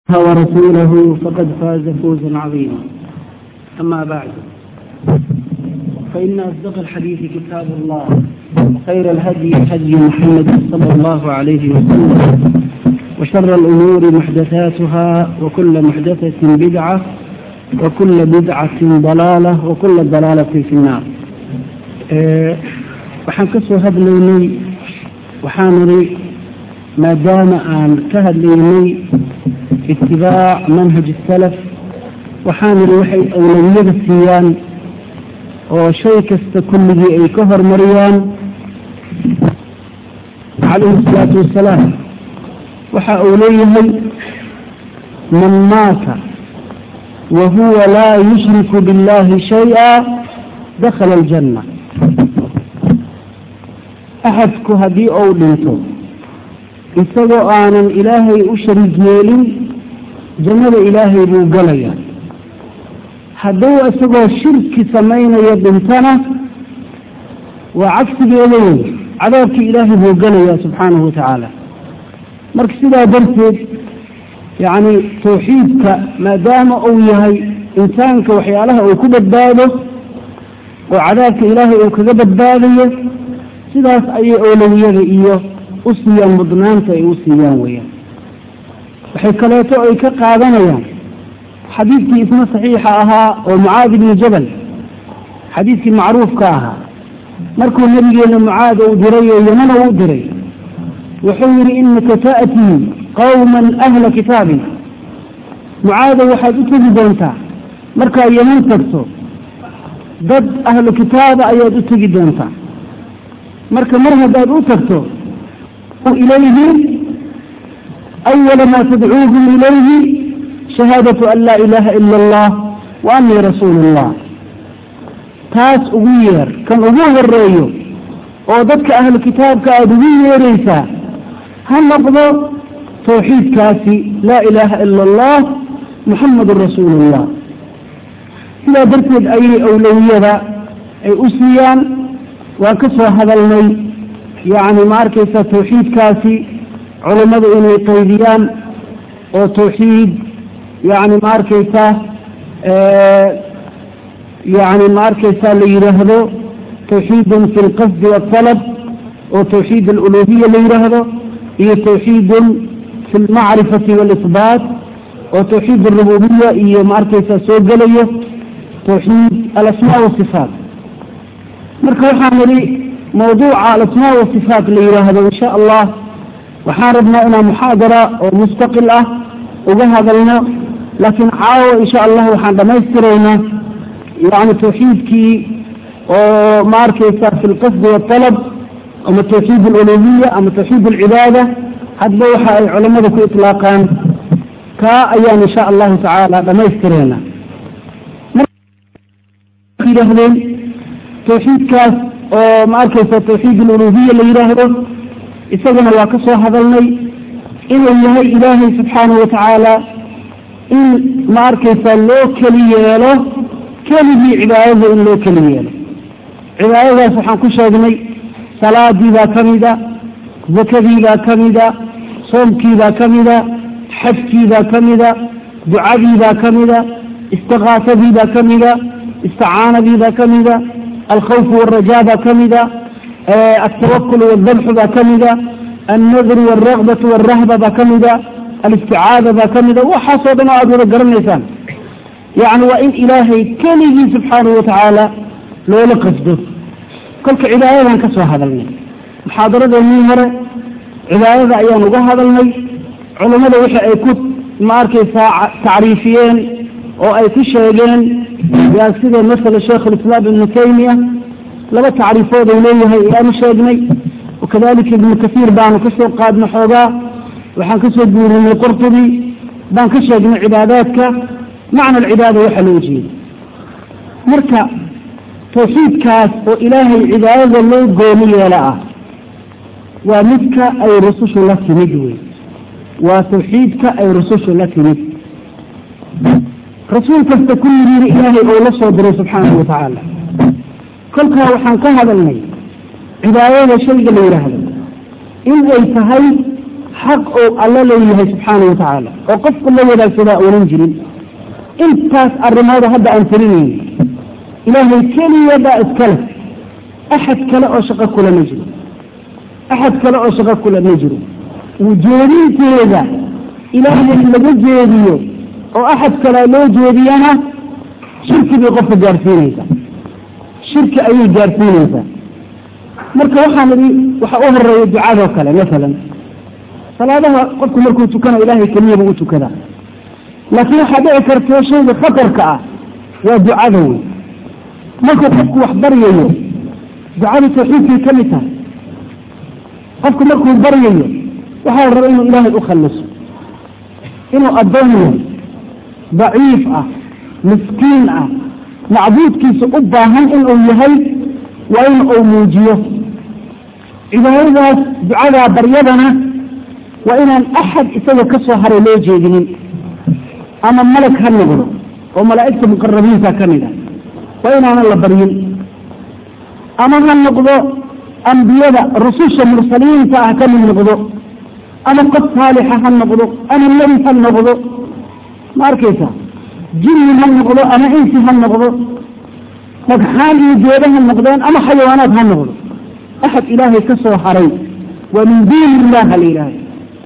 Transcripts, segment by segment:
ورسوله فقد فاز فوزا عظيما أما بعد فإن أصدق الحديث كتاب الله وخير الهدي هدي محمد صلى الله عليه وسلم وشر الأمور محدثاتها وكل محدثة بدعة وكل بدعة ضلالة وكل ضلالة في النار أه waxaan ka soo hadlaynay waxaan idhi maadaama aan ka hadlaynay itibaac manhaj salaf waxaan idhi waxay awlawiyada siiyaan oo shay kasta kulligii ay ka hormariyaan calayhi salaatu wasalaam waxa uu leeyahay man maata wa huwa laa yushriku biاllahi shayئa dakhala aljanna axadku haddii uu dhinto isagoo aanan ilaahay u shariig yeelin jannada ilaahay buu galayaa hadduu isagoo shirki samaynayo dhintana waa cagsigeeda wey cadaabkii ilaahay buu galayaa subxaanahu watacaala marka sidaa darteed yacni tawxiidka maadaama uu yahay insaanka waxyaalaha uu ku badbaado oo cadaabka ilaahay uu kaga badbaadayo sidaas ayay oolawiyada iyo u siiyaan mudnaanta ay u siiyaan weyaan waxay kaleeto ay ka qaadanayaan xadiidkii isna saxiixa ahaa oo mucaad ibni jabal xadiidkii macruufka ahaa markuu nabigeena mucaad uu diray oo yamana uu diray wuxuu yidhi inaka ta'tii qawman ahla kitaabin mucaadow waxaad u tegi doontaa markaad yaman tagto dad ahlu kitaaba ayaad u tegi doontaa marka mar haddaad u tagto ilayhim awala maa tadcuuhum ilayhi shahaadatu an laa ilaaha ila allah wa anii rasuulu اllah taas ugu yeer kan ugu horeeyo oo dadka ahlu kitaabka aada ugu yeeraysaa ha noqdo tawxiidkaasi laa ilaaha ila allah muxamadun rasuulu اllah sidaa darteed ayay awlawiyada ay u siiyaan waan ka soo hadalnay yacni ma arkaysa tawxiidkaasi culammadu inay qaydiyaan oo tawxiid yacni ma arkaysa yacni ma arkaysa la yidhaahdo tawxiidun fi lqasdi waaltalab oo tawxiid aluluhiya la yidhaahdo iyo tawxiidun fi lmacrifati waalisbaat oo tawxiid alrububiya iyo ma arkaysa soo gelayo tawxiid alasmaa wasifaat marka waxaan idhi mawduuca alasmaa wasifaat la yidhaahdo insha allah waxaan rabnaa inaan muxaadara oo mustaqil ah uga hadalno laakiin caawa insha allah waxaan dhamaystiraynaa yani tawxiidkii oo ma arkaysa fi lqasdi waaltalab ama tawxiid aluluhiya ama tawxiid alcibaada hadba waxa ay culamada ku itlaaqaan kaa ayaan insha allahu tacaala dhamaystiraynaa yidhaahdeen tawxiidkaas oo ma arkaysa tawxiid aluluhiya la yidhaahdo isagana waa ka soo hadalnay inuu yahay ilaahay subxaanahu watacaala in ma arkaysa loo keli yeelo keligii cibaadada in loo keli yeelo cibaadadaas waxaan ku sheegnay salaadii baa ka mida zakadii baa ka mida soomkii baa ka mida xajkii baa ka mida ducadii baa ka mida istiqaasadii baa ka mida isticaanadii baa ka mida alkhawf wاlrajaa baa ka mida altawakul wاldabxu baa ka mida alnadru wاlragbatu wاlrahba baa ka mida alisticaada baa ka mida waxaasoo dhan oo aada wada garanaysaan yacni waa in ilaahay keligii subxaanahu watacaala loola qasdo kolka cibaadadan ka soo hadalnay muxaadaradeenii hore cibaadada ayaan uga hadalnay culammada wixii ay ku ma arkaysaa tacriifiyeen oo ay ku sheegeen yaa sida masala sheekh lislaam ibnu taymiya laba tacriifood uu leeyahay ayaanu sheegnay wakadalika ibnu kasiir baanu kasoo qaadna xoogaa waxaan kasoo guurinay qurtubi baan ka sheegnay cibaadaadka macna alcibaada waxa loo jeeda marka tawxiidkaas oo ilaahay cibaadada loo gooni yeelo ah waa midka ay rusushu la timid wey waa tawxiidka ay rusushu la timid rasuul kasta kulligiina ilaahay oo la soo diray subxaanahu watacaala kolkaa waxaan ka hadalnay cibaadada shayga la yidhaahdo in ay tahay xaq oo alla leeyahay subxaana wa tacaala oo qofku la wadaagsadaa oonan jirin intaas arrimooda hadda aan tirinayno ilaahay keliya baa iskale axad kale oo shaqo kula ma jiro axad kale oo shaqo kula ma jiro ujeedinteeda ilaahay laga jeediyo oo axad kale loo jeediyana shirki bay qofka gaarsiinaysaa shirki ayay gaarsiinaysaa marka waxaan idhi waxa u horeeya ducadoo kale masalan salaadaha qofku markuu tukana ilaahay keliya buu u tukadaa laakiin waxaa dhici karta shayga khatarka ah waa ducada wey markuu qofku wax baryayo ducada tawxiidkay ka mid tahay qofku markuu baryayo waxaa la raba inuu ilaahay u khalliso inuu addoon yahay daciif ah miskiin ah macbuudkiisa u baahan inuu yahay waa in uu muujiyo cibaadadaas ducadaa baryadana waa inaan axad isaga ka soo haray loo jeedinin ama malag ha noqdo oo malaa'igta muqarabiinta ka mid ah waa inaanan la baryin ama ha noqdo ambiyada rususha mursaliinta ah ka mid noqdo ama qof saalixa ha noqdo ama nebi ha noqdo ma arkaysa jinni ha noqdo ama insi ha noqdo dhagxaan iyo geeda ha noqdeen ama xayawaanaad ha noqdo axad ilaahay ka soo haray waa min duuni illah la yidhahda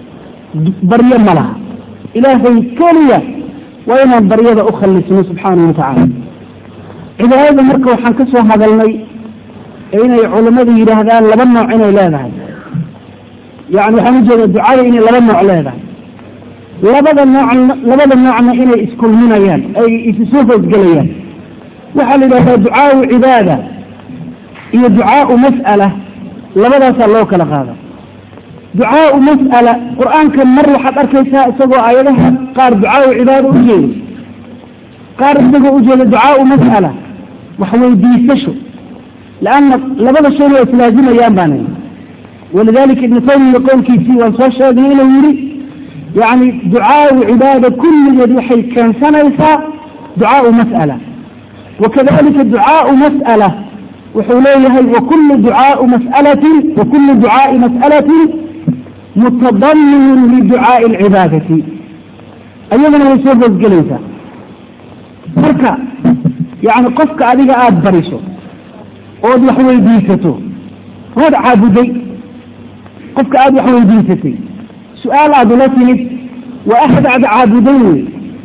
baryo ma laha ilaahay keliya waa inaan baryada u khallisno subxaanahu watacaala cibaadada marka waxaan ka soo hadalnay ee inay culammadu yidhaahdaan laba nooc inay leedahay yani waxaan ujeeda ducada inay laba nooc leedahay labada nooc labada noocna inay iskulminayaan ay isu soo hoosgelayaan waxaa la yidhahdaa ducaau cibaada iyo ducaau mas'ala labadaasaa loo kala qaada ducaau mas'ala qur-aanka mar waxaad arkaysaa isagoo aayadaha qaar ducaau cibaada u jeedo qaar isagoo ujeeda ducaau mas'ala wax weydiisasho leanna labada shayna waa islaazimayaan baana walidalika ibnu taymiya qowlkiisii waan soo sheegnay inuu yihi yani ducaau cibaada kulligeed waxay keensanaysaa ducaau mas'ala wakadalika ducaau mas'ala wuxuu leeyahay wakulu ducaau mas'alatin wakulu ducaai mas'alatin mutadaminun liducaai alcibaadati ayadana way soo hoosgelaysaa marka yani qofka adiga aada bariso ood wax weydiisato waad caabuday qofka aada wax weydiisatay su-aal aada ula timid waa axad aad caabuday wey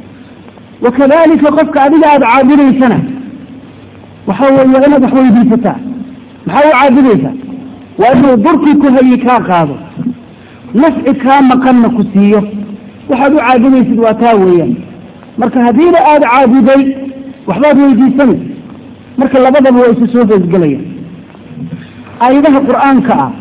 wakadalika qofka adiga aada caabudaysana waxa weeye waa inaad wax weydiisataa maxaa u caabudaysaa waa inuu durkii ku hayi kaa qaado nafci kaa maqanna ku siiyo waxaad u caabudaysid waa taa weeyaan marka haddiiba aada caabuday waxbaad weydiisanay marka labadaba waa isu soo hoosgelayaan aayadaha qur-aanka ah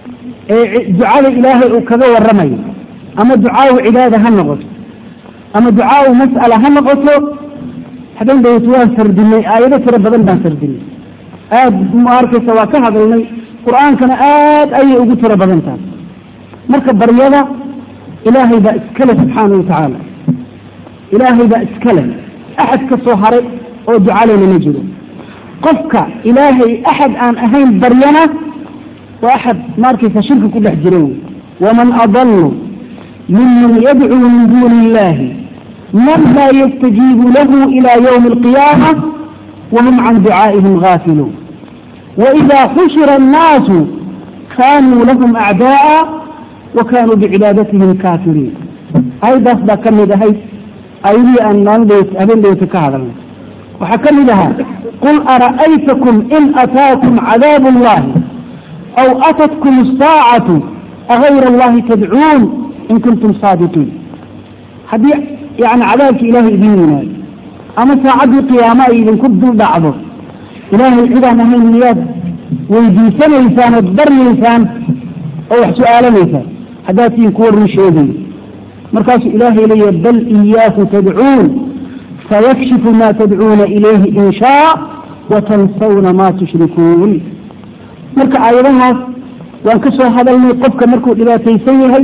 ee ducada ilaahay uu kaga waramayo ama ducaau cibaada ha noqoto ama ducaau mas'ala ha noqoto hadan dawt waan sardinay aayado tiro badan baan sardinay aada ma arkaysa waa ka hadalnay qur-aankana aad ayay ugu tiro badan tahay marka baryada ilaahay baa iskale subxaana wa tacaala ilaahay baa iskale axad ka soo haray oo ducaleyna ma jiro qofka ilaahay axad aan ahayn baryana waa axad ma arkaysa shirki ku dhex jira wey waman adalu miman yadcuu min duuni illahi man laa yastajiibu lahu ila ywmi alqiyaama wahum can ducaa'ihim gaafiluun waida xushira annaasu kanuu lahum acdaaa wa kanuu bicibaadatihim kaafiriin ayadaas baa ka mid ahayd ayadii aan maalin habeen dhawta ka hadalnay waxaa ka mid ahaa qul ara'aytakum in ataakum cadaab اllahi aw atatkum الsaacatu agayra allahi tadcuun in kuntum saadiqiin haddii yani cadaabki ilahay idin yimaado ama saacaddii qiyaamo ay idinku dul dhacdo ilaahay cidaan ahayn miyaad weydiisanaysaan ood baryaysaan oo wax su-aalanaysaan haddaad tiin kuwa run sheegayo markaasuu ilaahay leeyahy bal iyaahu tadcuun fayakshifu ma tadcuuna ilayhi in shaa watansawna ma tushrikuun marka aayadahaas waan ka soo hadalnay qofka markuu dhibaataysan yahay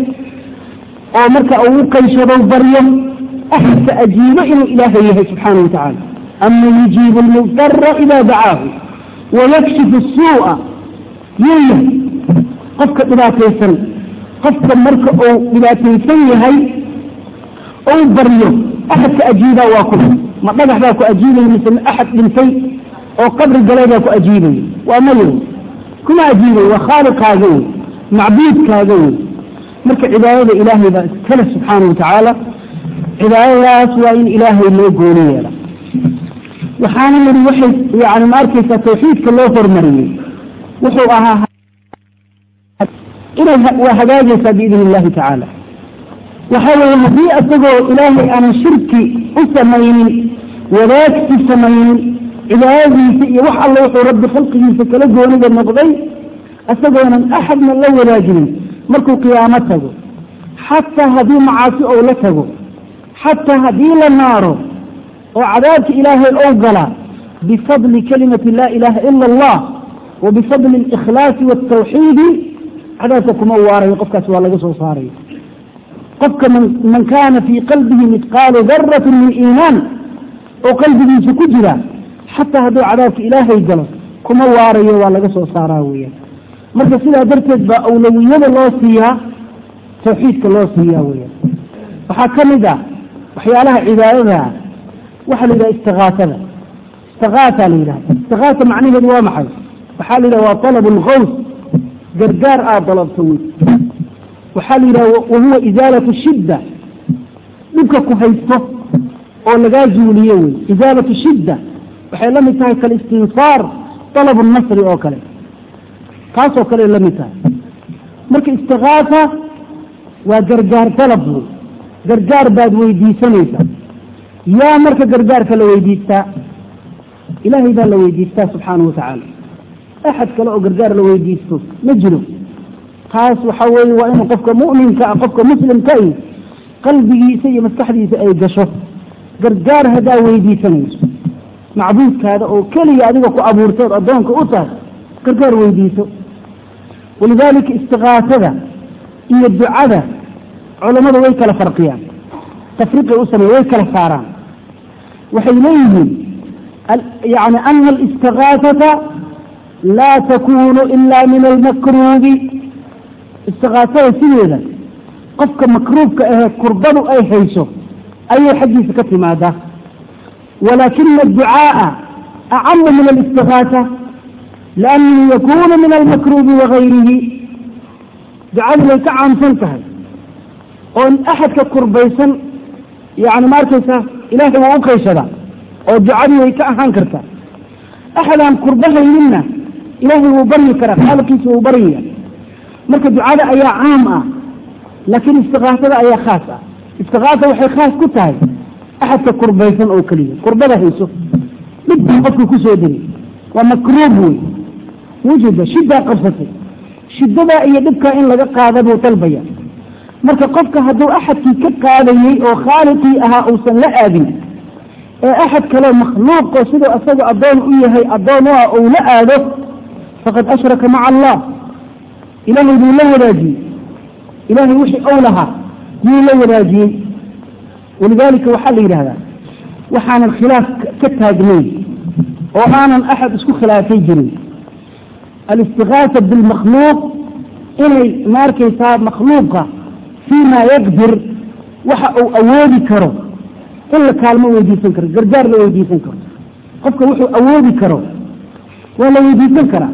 oo marka uu u qayshado baryo axadka ajiibo inuu ilaahay yahay subxaana wa tacaala ama yujiibu lmudara ida dacaahu wayakshifu suu'a yuu yahay qofka dhibaataysan qofka marka uu dhibaataysan yahay ou baryo axadka ajiibaa waa kuma ma dhagax baa ku ajiibaya mise axad dhintay oo qabri galay baa ku ajiibaya waa mayo kuma ajiibay waa khaaliqaaga wey macbuudkaaga wey marka cibaadada ilaahay baa iskale subxaana watacaala cibaadadaas waa in ilaahay loo gooni yeela waxaana yidhi waxay yani ma arkaysaa tawxiidka loo hormariyey wuxuu ahaa inay waa hagaagaysaa biidn illahi tacaala waxa weeye haddii isagoo ilaahay aanan shirki u samaynin wadaagsi samaynin cibaadadiisa iyo wax alla wuxuu rabbi khalqigiisa kala goonida noqday isagoonan axadna la wadaajinin markuu qiyaamo tago xataa haddii macaasi ou la tago xataa haddii la naaro oo cadaabka ilaahay ou gala bifadli kalimati laa ilaha ila allah wa bifadli اlikhlaasi wاtawxiidi cadaabka kuma waarayo qofkaas waa laga soo saaraya qofka man kana fii qalbihi midqaalu darati min iimaan oo qalbigiisa ku jira xataa hadduu cadaabka ilaahay galo kuma waarayo waa laga soo saaraa weyaan marka sidaa darteed baa awlawiyada loo siiyaa tawxiidka loo siiyaa weyaan waxaa ka mid ah waxyaalaha cibaadada waxaa la yidhaha istikaasada istikaasa la yidhahda istikaasa macnaheedu waa maxay waxaa la yidhaha waa talab lgaws gargaar aad dalabto wey waxaa la yidhaha wahuwa isaalatu shidda dhibka ku haysto oo lagaa zuuliyo wey isaalatu shidda waxay la mid tahay kalistinsaar dalab nasri oo kale taasoo kale la mid tahay marka istikaasa waa gargaar dalab wey gargaar baad weydiisanaysaa yaa marka gargaarka la weydiistaa ilaahay baa la weydiistaa subxaanahu watacaala axad kale oo gargaar la weydiisto ma jiro taas waxa weeye waa inuu qofka mu'minka ah qofka muslimka i qalbigiisa iyo maskaxdiisa ay gasho gargaar haddaa weydiisanayso macbuudkaada oo keliya adiga ku abuurtood addoonka u tahay gargaar weydiiso walidaalika istikaasada iyo ducada culammadu way kala farqiyaan tafriqay u sameya way kala saaraan waxay leeyihiin yani ana alistikaasata laa takunu ila min almakruubi istikaasada sideeda qofka makruubka ahee kurbadu ay hayso ayay xaggiisa ka timaadaa walaakina adducaaa acamu min alistikaasa liannahu yakunu min almakruubi wagayrihi ducadu way ka caamsan tahay oo axadka kurbaysan yani ma arkaysa ilaahay waa u qayshadaa oo ducadii way ka ahaan kartaa axadaan kurbahayninna ilaahay wuu baryi karaa xaalkiisa wuu baryaya marka ducada ayaa caam ah laakiin istikaasada ayaa khaas ah istikaasa waxay khaas ku tahay axadka kurbaysan oo keliya kurbada hayso dhibkaa qofka kusoo degay waa makruub wey wujida shiddaa qabsatay shidadaa iyo dhibkaa in laga qaada buu dalbaya marka qofka hadduu axadkii ka qaadayey oo khaaliqii ahaa uusan la aadin ee axad kaleo makhluuqo siduu isaga addoon u yahay addoon u ah ou la aado faqad ashraka maca allah ilaahay buu la wadaajiyey ilaahay wixii ou lahaa yuu la wadaajiyey walidaalika waxaa la yidhahdaa waxaanan khilaaf ka taagnayn oo aanan axad isku khilaafay jirin alistikaasa bilmakhluuq inay ma arkaysaa makhluuqa fii ma yaqdir waxa uu awoodi karo in la kaalmo weydiisan karo gargaar la weydiisan karo qofka wuxuu awoodi karo waa la weydiisan karaa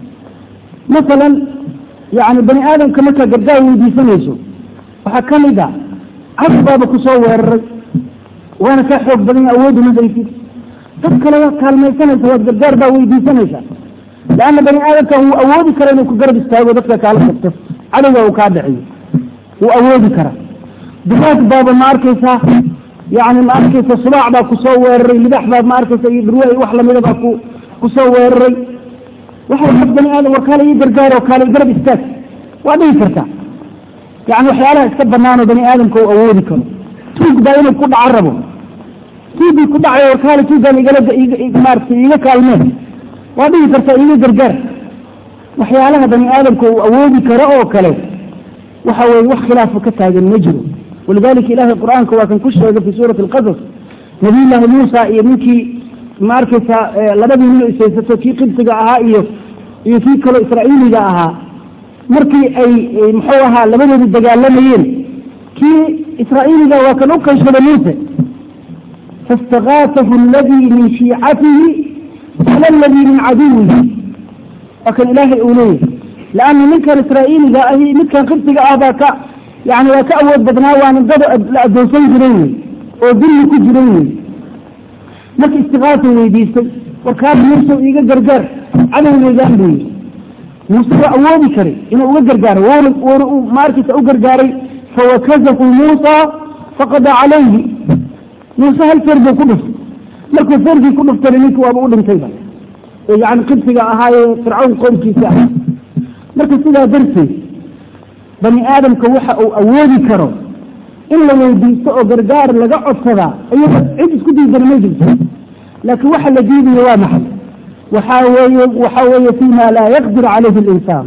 masalan yani bani aadamka markaa gargaar weydiisanayso waxaa ka mid a cad baaba kusoo weeraray waana kaa xoog badan awoodi masaysid dad kale waad kaalmaysanaysa waad gargaar baa weydiisanaysaa leanna bani aadamka wuu awoodi kara inuu ku garab istaago dadka kaala qabto cadowga uu kaa dhaciyo wuu awoodi karaa dumaag baaba ma arkaysaa yani ma arkaysa subaac baa kusoo weeraray libax baa ma arkaysa iyo dhurwa wax lamida baa ku kusoo weeraray waxay dad bani aadam war kaale ii gargaaro kaale garab istaag waa dhihi kartaa yani waxyaalaha iska banaanoo bani aadamka uu awoodi karo tuug baa inuu ku dhaco rabo tuugii ku dhacayo war kaale tuugaan igala maarata iiga kaalmeen waa dhihi kartaa iiga gargaar waxyaalaha bani aadamka uu awoodi karo oo kale waxa weye wax khilaafa ka taagan ma jiro walidalika ilahay qur-aanka waa kan ku sheegay fi suurati alqasas nabiy llaahi muusa iyo ninkii ma arkaysaa labadii nin isaysato kii qibsiga ahaa iyo iyo kii kaloo israa'iiliga ahaa markii ay muxuu ahaa labadoodu dagaalamayeen kii israa'iiliga waa kan u qayshada muuse faاstakaatahu aladii min shiicatihi ala aladii min caduwihi waa kan ilaahay uu leeyahay laanna ninkan israa'iiliga ahi midkan qibsiga ah baa ka yani waa ka awood badnaa waana dad la adoonsan jiray wey oo dulli ku jiray wey marka istikaasa weydiistay warkaas muuse iiga gargaar cadowgeedaan buu yidhi muuse waa awoodi karay inuu uga gargaaro wr maarkiisa u gargaaray fawakazahu muusa faqada calayhi muuse hal feer buu ku dhuftay markuu feerkii ku dhuftana ninki waaba u dhintayba yani qibsiga ahaayee fircawn qoomkiisa ah marka sidaa darteed bani aadamka waxa uu awoodi karo in la weydiisto oo gargaar laga codsadaa iyada cid isku diidana ma jirto laakiin waxa la diidayo waa maxay waxaa weeye waxa weeye fima laa yaqdir calayhi alinsaan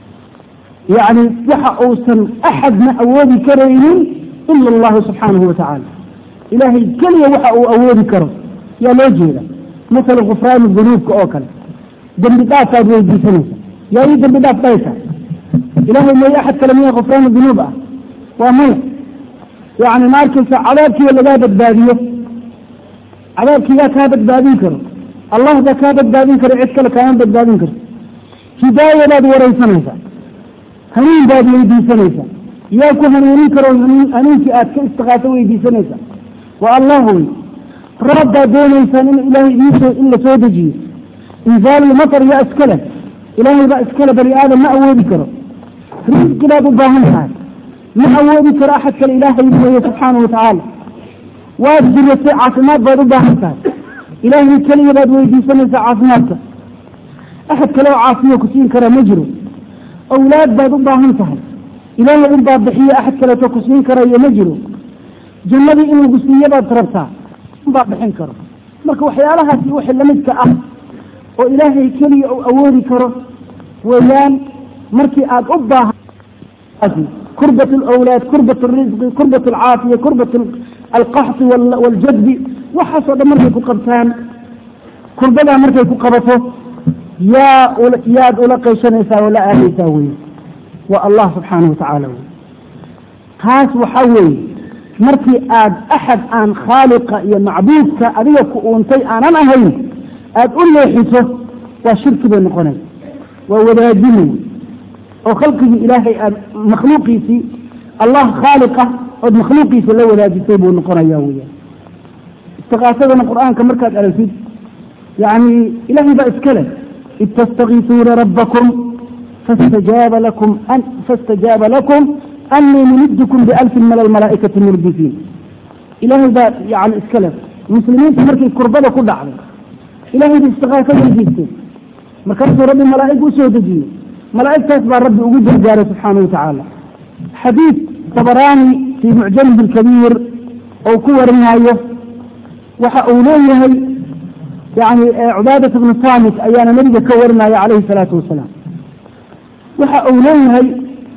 yani waxa uusan axadna awoodi karaynin ila allahu subxaanahu watacaala ilaahay keliya waxa uu awoodi karo yaa loo jeeda masala kufraani dunuubka oo kale dembi dhaafaad weydiisanaysa yaa ii dembi dhaaf dhaysa ilahay may axad kale miya kufraani dunuub ah waa maya yani ma arkaysa cadaabkiiba lagaa badbaadiyo cadaabkiigaa kaa badbaadin karo allah baa kaa badbaadin karo cid kale kaama badbaadin karto hidaayadaad waraysanaysaa hanuun baad weydiisanaysaa yaa ku hanuunin karo hanuunkii aad ka istikaaso weydiisanaysaa waa allah wey roob baad doonaysaan in ilaahay idinsoo in la soo dejiyo inzaalulmatar yaa iskale ilaahay baa iskale bani aadam ma awoodi karo risqi baad u baahan tahay ma awoodi karo axad kale ilaahay weeye subxaana watacaala waad diratay caafimaad baad u baahan tahay ilaahay keliya baad weydiisanaysaa caafimaadka axad kale oo caafiyo ku siin kara ma jiro awlaad baad u baahan tahay ilaahay unbaa bixiyo axad kaleeto ku siin karayo ma jiro jannadii in lagu siiyo baad rabtaa unbaa bixin karo marka waxyaalahaasi wixii lamidka ah oo ilaahay keliya uu awoodi karo weeyaan markii aad u baahan kurbat alawlaad kurbat alrisqi kurbat alcaafiya kurbat alqaxti waljadbi waxaasoo dhan markay ku qabtaan kurbadaa markay ku qabato yaa yaad ula qayshanaysaa oo la aadaysaa wey waa allah subxaanahu watacaala wey taas waxaa weeye markii aad axad aan khaaliqa iyo macbuudka adiga ku uuntay aanan ahayn aada u leexiso waa shirki bay noqonaysa waa wadaajin wey oo khalqigii ilaahay aad makhluuqiisii allah khaaliqa ood makhluuqiisa la wadaajisay buu noqonaya weya istikaasadana qur-aanka markaad aragtid yani ilaahay baa iska leh id tastakiisuuna rabbakum fastajaaba lakum fastajaaba lakum anii mumidkum bialfin min almalaa'ikati murdifiin ilaahay baa yani iska leh muslimiinta markay kurbada ku dhacday ilahay ba istikaasa weydiisteen markaasuu rabbi malaa'ig usoo dejiyey malaa'igtaas baa rabbi ugu gargaaray subxaana watacaala xadiid tabaraani fii mucjamihi lkabiir ou ku warinaayo waxa uu leeyahay yani cubaadat bnu saamit ayaana nabiga ka warinaya calayhi salaatu wasalaam waxa uu leeyahay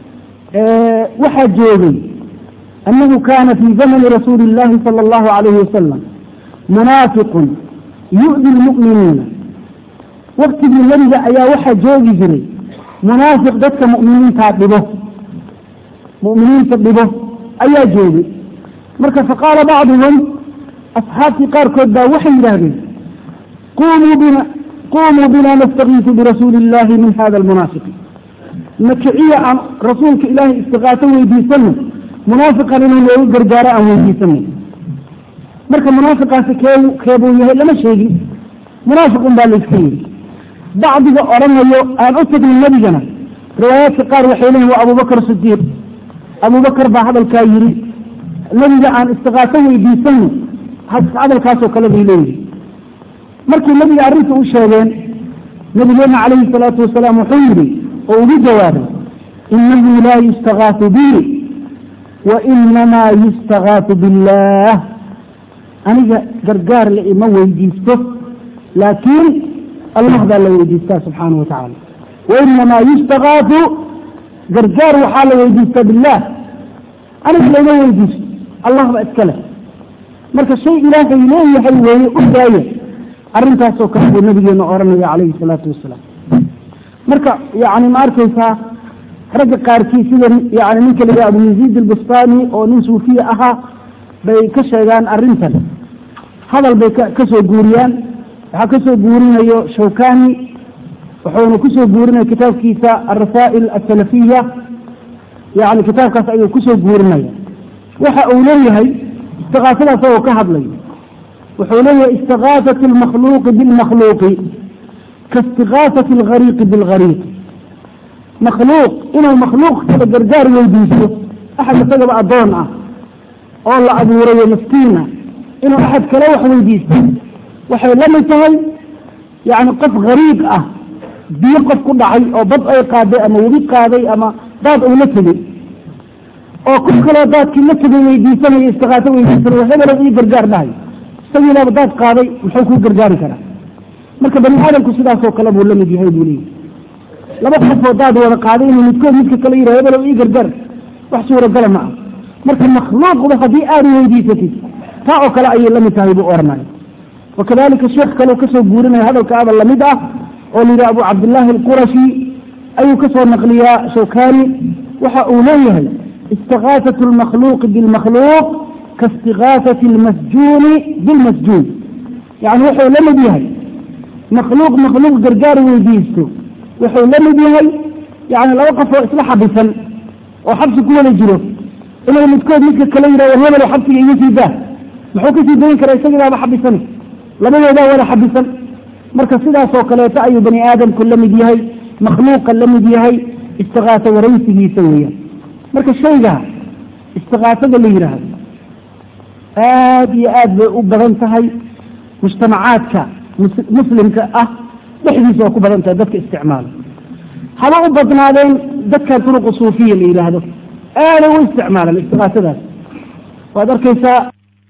waxaa joogay annahu kana fii zamani rasuuli illahi sala allahu alayhi wasalam munaafiqun yu'di lmu'miniina waktigii nebiga ayaa waxaa joogi jiray munaafiq dadka mu'miniintaa dhibo mu'miniinta dhibo ayaa joogay marka faqaala bacduhum asxaabtii qaarkood baa waxay yidhaahdeen qumuu bina qumuu bina nastakiisu birasuuli illahi min hada almunaafiqi nakiciya aan rasuulka ilaahay istikaaso weydiisano munaafiqan inuu noogu gargaaro aan weydiisanay marka munaafiqaasi kee keebuu yahay lama sheegin munaafiqun baa layska yidhi bacdiga odhanayo aan u tagnin nebigana riwaayaadka qaar waxay leeyihin waa abubakar sidiiq abubakar baa hadalkaa yidhi nebiga aan istikaaso weydiisano hadalkaasoo kale bay leeyihin markii nebiga arrinta u sheegeen nabigeena calayhi salaatu wasalaam wuxuu yidhi oo ugu jawaabay inahu laa yustakaasu bi wa inamaa yustakaasu billah aniga gargaar la ima weydiisto laakiin allah baa la weydiistaa subxaana wa tacaala wainamaa yustakaasu gargaar waxaa la weydiistaa billah aniga laima weydiisto allah baa iska leh marka shay ilaahay leeyahay weeye u daaya arrintaasoo kale buu nabigeena odhanaya calayhi salaatu wasalaam marka yani ma arkaysaa ragga qaarkii sida yani ninka la abu yaziid albustani oo nin suufiya ahaa bay ka sheegaan arrintan hadal bay ka soo guuriyaan waxaa kasoo guurinayo shawkani wuxuuna kusoo guurinaya kitaabkiisa alrasaa'il asalafiya yani kitaabkaas ayuu kusoo guurinaya waxa uu leeyahay istiqaasadaas oo ka hadlayo wuxuu leeyahay istiqaasat lmakhluuqi bilmakhluuqi kaistiqaasati algariiqi bilgariiq makhluuq inuu makhluuq kala gargaar weydiisto axad isagaba addoon ah oo la abuurayo maskiina inuu axad kale wax weydiisto waxay la mid tahay yani qof gariiq ah biyo qof ku dhacay oo bad ay qaaday ama webi qaaday ama daad uu la tegey oo qof kaloo daadkii la tegay weydiisanayo istiqaaso weydiisanayo hebelo ii gargaar dhahay isagiilaaba daad qaaday muxuu kuu gargaari karaa marka bani aadamku sidaasoo kale buu la mid yahay buu leeyahy laba qofoo daad wada qaaday inuu midkood midka kale yidhaha hebelow ii gargaar wax suuragala ma ah marka makhluuqda haddii aad weydiisatid taa oo kale ayay la mid tahay buu oranaya wakadalika sheekh kaleo kasoo guurinaya hadalkaaba lamid ah oo la yidhaha abu cabdillaahi alqurashi ayuu kasoo naqliyaa shawkani waxa uu leeyahay istiqaasat lmakhluuqi bilmakhluuq kaistiqaasati lmasjuuni bilmasjuun yani wuxuu la mid yahay makhluuq makhluuq gargaar weydiisto wuxuu la mid yahay yani laba qof oo isla xabisan oo xabsi ku wada jiro inay midkood midka kale yidhah war hebelo xabsiga iga sii daa muxuu kasii dayn karaa isagiibaaba xabisan labadoodaa wada xabisan marka sidaasoo kaleeto ayuu bani aadamku la mid yahay makhluuqa la mid yahay istiqaaso waraysigiisa weeyaan marka shayga istiqaasada la yidhaahdo aada iyo aad bay u badan tahay mujtamacaadka muslimka ah dhexdiisa waa ku badan tahay dadka isticmaala haba u badnaadeen dadkan turuqu suufiya la yidhaahdo aaday u isticmaalaan istiqaasadaas waad arkaysaa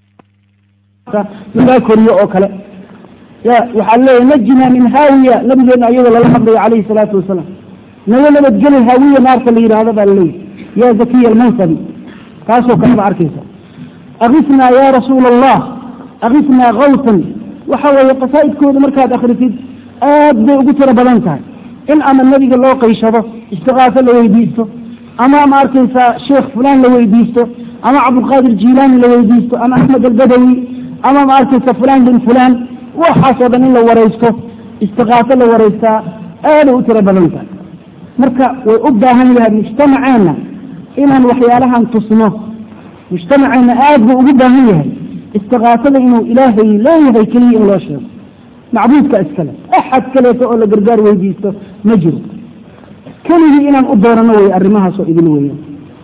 lagaa koriyo oo kale ya waxaa leeyahy najina min haawiya nabigeena iyadoo lala hadlayo calayhi salaatu wasalaam naga nabadgeli haawiya naarta la yidhaahdo baa laleeyahy ya zakiya almansabi taasoo kale ba arkaysa akisnaa ya rasuula allah akisnaa kawtan waxa weeye qasaa'idkooda markaad akritid aad bay ugu tiro badan tahay in ama nebiga loo qayshado istiqaaso la weydiisto ama ma arkaysaa sheekh fulaan la weydiisto ama cabdulqaadir jilaani la weydiisto ama axmed albadawi ama ma arkaysa fulaan bin fulaan waxaasoo dhan in la waraysto istiqaaso la waraystaa aaday u tiro badan tahay marka way u baahan yahay mujtamaceenna inaan waxyaalahan tusno mujtamaceenna aad buu ugu baahan yahay istiqaasada inuu ilaahay leeyahay keliya in loo sheego macbuudka iskale axad kaleeto oo la gargaar weydiisto ma jiro keligii inaan u doonano wey arrimahaasoo idin weeyaan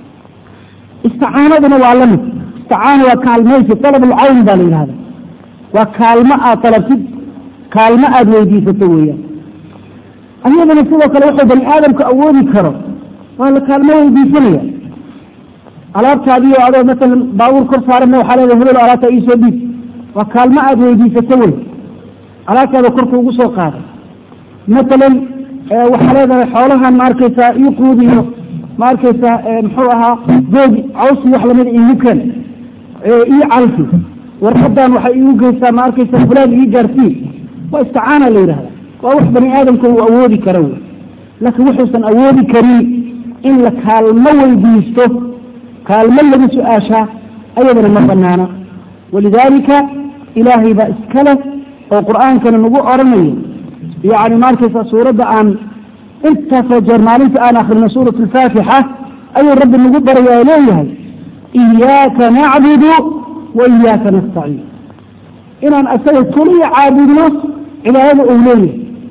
isticaanaduna waa la mid isticaana waa kaalmaysi alabulcawn baa la yidhahda waa kaalmo aad talabtid kaalmo aada weydiisato weeyaan ayadana sidoo kale wuxuu bani aadamku awoodi karo waa la kaalmo weydiisanaya alaabtaadiio adoo masalan baabuur kor saarana waxaa leedahay hebelo alaabta iisoo dhiib waa kaalmo aada weydiisato wey alaabtaada korka ugu soo qaaday matalan waxaa leedahay xoolahan ma arkaysaa ii quudiyo ma arkaysaa muxuu ahaa googi cawsi wax lamida iigu keen ii calfi warqadan waxay iigu geysaa ma arkaysaa fulaan ii gaarsii waa isticaana la yidhahda waa wax bani aadamka uu awoodi kara wey laakiin wuxuusan awoodi karin in la kaalmo weydiisto kaalmo lagu su-aashaa ayadana ma banaana walidaalika ilaahay baa iska leh oo qur-aankana nagu oranayo yani ma arkaysa suuradda aan intaasoo jeer maalinta aan akrino suurat alfaatixa ayuu rabbi nagu baraya leeyahay iyaaka nacbudu wa iyaaka nastaciin inaan asaga keliya caabudno cibaadada uu leeyahay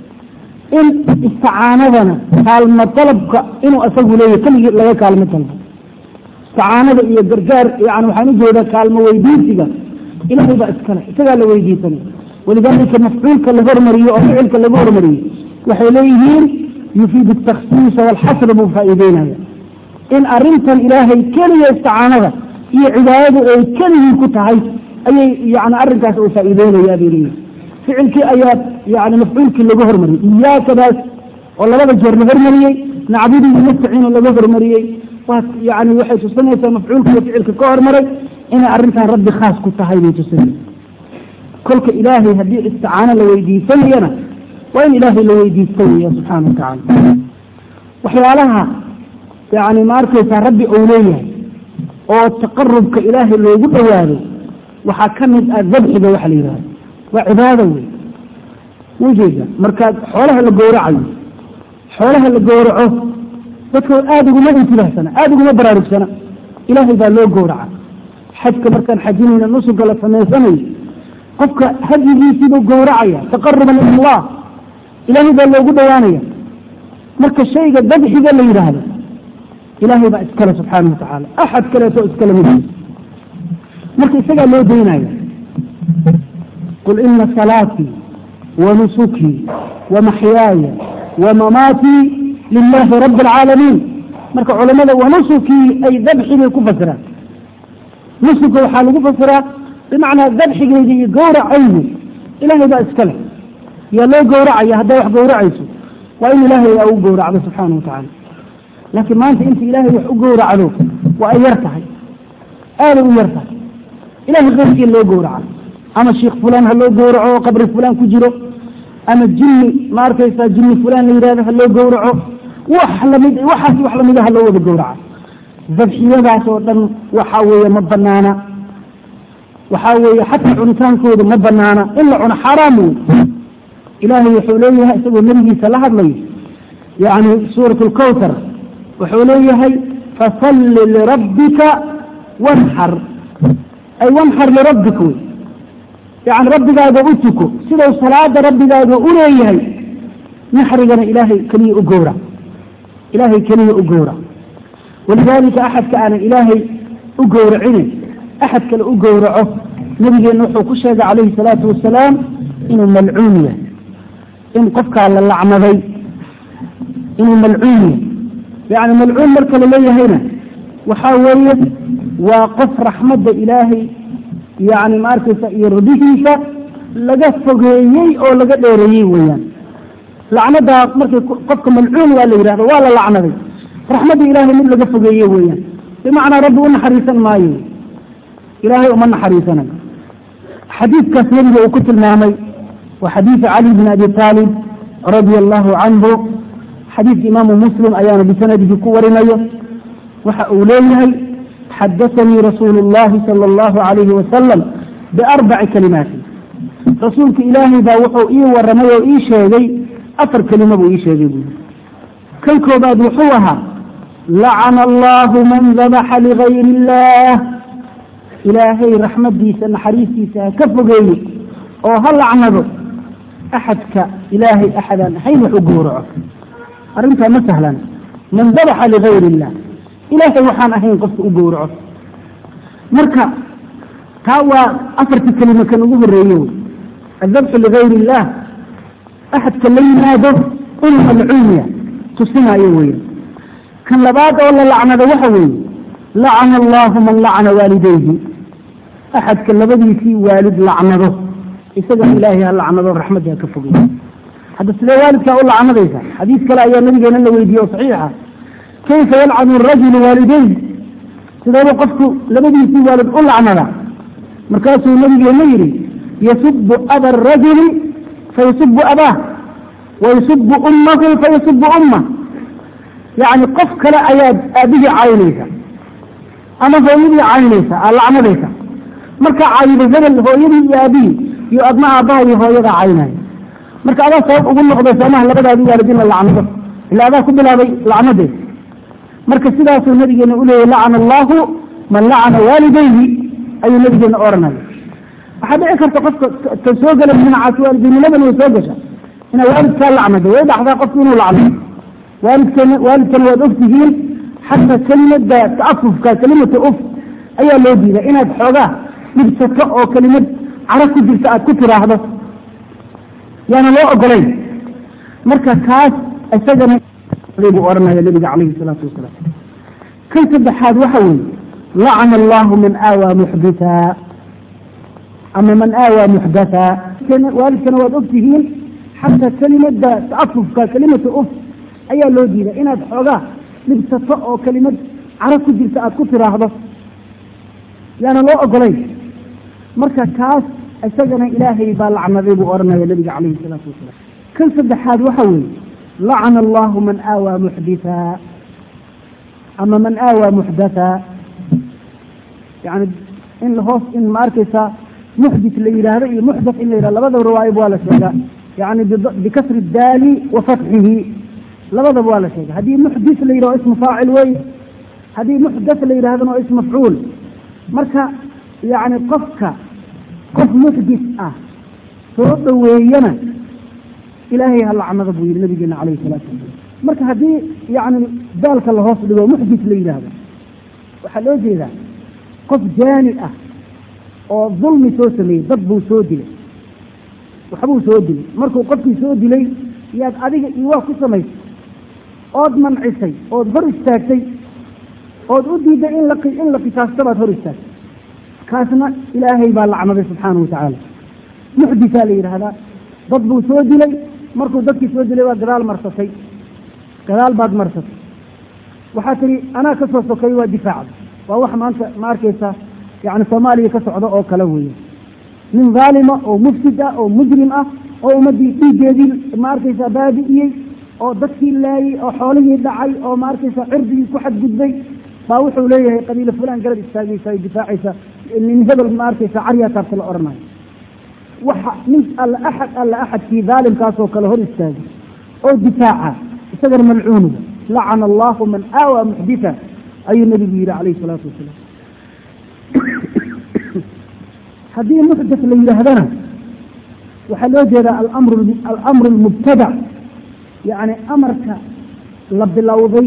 in isticaanadana kaalmo dalabka inuu asagu leeyahay keligii laga kaalmo dalbo isticaanada iyo gargaar yani waxaan ujeedaa kaalmo weydiisiga ilahay baa iskale isagaa la weydiisanay walidaalika mafcuulka la hormariyo oo ficilka lagu hormariyo waxay leeyihiin yufiid ataksiisa walxasr buu faa'iideynaya in arintan ilaahay keliya isticaanada iyo cibaadadu ay keligii ku tahay ayay yani arrinkaas uu faa'iideynayaa bay leeyihin ficilkii ayaa yani mafcuulkii lagu hormariyey iyaakadaas oo labada jeer la hormariyey nacbudu nastaciin laga hormariyey waa yani waxay tusinaysaa mafcuulka iyo ficilka ka hormaray inay arrintan rabbi khaas ku tahay bay tusinaysa kolka ilaahay haddii isticaano la weydiisanayana waa in ilaahay la weydiisto weya subxaana wa tacaala waxyaalaha yani ma arkaysaa rabbi ou leeyahay oo taqarubka ilaahay loogu dhowaado waxaa ka mid ah dabxiga waxa la yidhahdo waa cibaado wey ujeeda markaad xoolaha la gowracayo xoolaha la gowraco dadka aada uguma intibahsana aada uguma baraarugsana ilaahay baa loo gowraca xajka markaan xajinayna nusuga la samaysanayo qofka hadyigiisiibuu gowracaya taqaruban ila allah ilaahay baa loogu dhowaanaya marka shayga dabxiga la yidhaahdo ilaahay baa iskale subxaana wa tacaala axad kaleeto iskale mid marka isagaa loo daynaya qul ina salaatii wa nusukii wa maxyaaya wa mamaatii lilahi rabi alcaalamiin marka culamada wanusukii ay dabxigay ku fasiraan nusuka waxaa lagu fasiraa bimacnaa dabxigeyga iyo gowracaygu ilaahay baa iskale yaa loo gowracaya hadday wax gowracayso waa in ilaahay aa u gowracdo subxaana wa tacaala laakiin maanta inta ilaahay wax u gowracdo waa ay yar tahay aaday u yar tahay ilahay keyrkii loo gowraca ama sheikh fulaan ha loo gowraco oo qabri fulaan ku jiro ama jinni ma arkaysaa jinni fulaan la yidhahdo ha loo gowraco wax lamid waxaas wax lamida ha loo wada gowraca dabxiyadaas oo dhan waxaa weeye ma banaana waxaa weeye xataa cunitaankooda ma banaana in la cuno xaaraam wey ilaahay wuxuu leeyahay isagoo nebigiisa la hadlayo yani suurat lkawtar wuxuu leeyahay fasalli lirabbika wanxar ay wanxar lirabbika wey yani rabbigaaga u tuko sidau salaada rabbigaaga u leeyahay naxrigana ilaahay keliya u gowra ilaahay keliya u gowra walidaalika axadka aanan ilaahay u gowracine axad kale u gowraco nabigeenna wuxuu ku sheegay calayhi salaatu wasalaam inuu malcuun yahay in qofkaa la lacnaday inuu malcuun yahay yani malcuun marka la leeyahayna waxaa weeye waa qof raxmadda ilaahay yani ma arkaysa iyo radihiisa laga fogeeyey oo laga dheereeyey weeyaan lacnadaa markay qofka malcuun waa la yidhahdo waa la lacnaday raxmadda ilaahay mid laga fogeeye weeyaan bimacnaa rabbi u naxariisan maayo ilaahay uma naxariisanayo xadiidkaas nebiga uu ku tilmaamay waa xadiidu cali bn abi taalib radia allahu canhu xadiidka imaamu muslim ayaana bisanadihi ku warinayo waxa uu leeyahay xadaanii rasuulu اllahi sala allahu alayhi wasalam biarbaci kalimaati rasuulka ilaahay baa wuxuu ii waramay oo ii sheegay afar kelima buu ii sheegay buui kan koobaad wuxuu ahaa lacana allahu man dabaxa ligayri illah ilaahay raxmadiisa naxariistiisa ha ka fogeeye oo ha lacnado axadka ilaahay axadaan ahayn wax u gowraco arrintaa ma sahlan man dabaxa ligayri illah ilaahay waxaan ahayn qofka u gowraco marka taa waa afartii kelima kan ugu horeeye wey adabxu ligayri illah axadka la yimaado inuu malcuunya tusinaayo weya kan labaad oo la lacnado waxa weeye lacana allahu man lacana waalidayhi axadka labadiisii waalid lacnado isaga ilaahay ha lacnado raxmadda ha ka fogey hadda sidee waalidkaa u lacnadaysa xadiis kale ayaa nabigeena la weydiiye oo saxiixa kayfa yalcanu rajulu waalidayh sideebu qofku labadiisii waalid u lacnada markaasuu nabigeena yidhi yasubu aba arajuli fayasubu abaah wayasubu ummahu fayasubu ummah yacni qof kale ayaad aabihii caynaysa ama hooyadii caynaysa aad lacnadaysa markaa cayida hebel hooyadii iyo aabihii iyo adna aabbaha iyo hooyadaa caynaya marka adaa sabab ugu noqday soomaha labadaadi waalid in la lacnado ila adaa ku bilaabay lacnadeed marka sidaasuu nabigeena uleeyay lacana allahu man lacana waalidayhi ayuu nabigeena oranaya waxaa dhici karta qofka ka soo gala dhinacaas waalidinimadan way soo gasha inaa waalidkaa lacnado way dhaxdaa qofku inuu lacnado waalidkana waalidkana waad ogtihiin xataa kelimada taafufka kelimata uf ayaa loo diiday inaad xoogaa dhibsato oo kelimad caro ku jirta aad ku tiraahdo yaana loo ogolayn marka kaas isagana buu oranaya nabiga calayhi salaatu wasalaam kan saddexaad waxa weeye lacana allahu man aawaa muxditha ama man aawaa muxdatha waalidkana waad ogtihiin xataa kelimada taafufka kelimata uf ayaa loo diiday inaad xoogaa dhibsato oo kelimad caro ku jirta aad ku tiraahdo yaana loo ogolayn marka kaas isagana ilaahay baa lacnaday buu oranaya nabiga calayhi salaatu wasalaam kan saddexaad waxa weeye lacana allahu man aawaa muxditha ama man aawaa muxdatha yani in lahoos in ma arkaysaa muxdit la yidhaahdo iyo muxdath in la yidhahdo labadaba riwaayab waa la sheegaa yani bikasri daali wa fatxihi labadaba waa la sheega haddii muxdis la yidhahdo ismu faacil wey haddii muxdath la yidhahdona waa ism mafcuul marka yani qofka qof muxdis ah soo dhoweeyana ilaahay ha lacnada buu yihi nabigeena calayhi salaatu wasalam marka haddii yani daalka lahoos dhigo muxdis la yidhaahdo waxaa loo jeedaa qof jaani ah oo dulmi soo sameeyey dad buu soo dilay waxbuu soo dilay markuu qofkii soo dilay yaad adiga iwaa ku samaysay ood mancisay ood hor istaagtay ood u diiday in la in la qisaasto baad hor istaagtay kaasna ilaahay baa lacnaday subxaanahu watacaala muxdisaa la yidhaahdaa dad buu soo dilay markuu dadkii soo dilay waa gadaal marsatay gadaal baad marsatay waxaa tihi anaa ka soo sokay waa difaacda waa wax maanta ma arkaysa yani soomaaliya ka socdo oo kale weeye nin dhaalima oo mufsid ah oo mujrim ah oo ummaddii dhiiggeedii ma arkaysa baabi'iyey oo dadkii laayey oo xoolihii dhacay oo ma arkaysa cirdigii ku xadgudbay baa wuxuu leeyahay qabiilo fulaan garab istaagaysa ay difaacaysa nin hebel ma arkaysa caryaa taabta la odhanayo waxa nin alla axad alla axadkii dhaalimkaasoo kale hor istaagay oo difaaca isagana malcuunuga lacana allahu man aawaa muxditha ayuu nabigu yihi calayhi salaatu wasalaam haddii muxdath la yidhaahdana waxaa loo jeedaa alamru alamru almubtadac yacni amarka la bilowday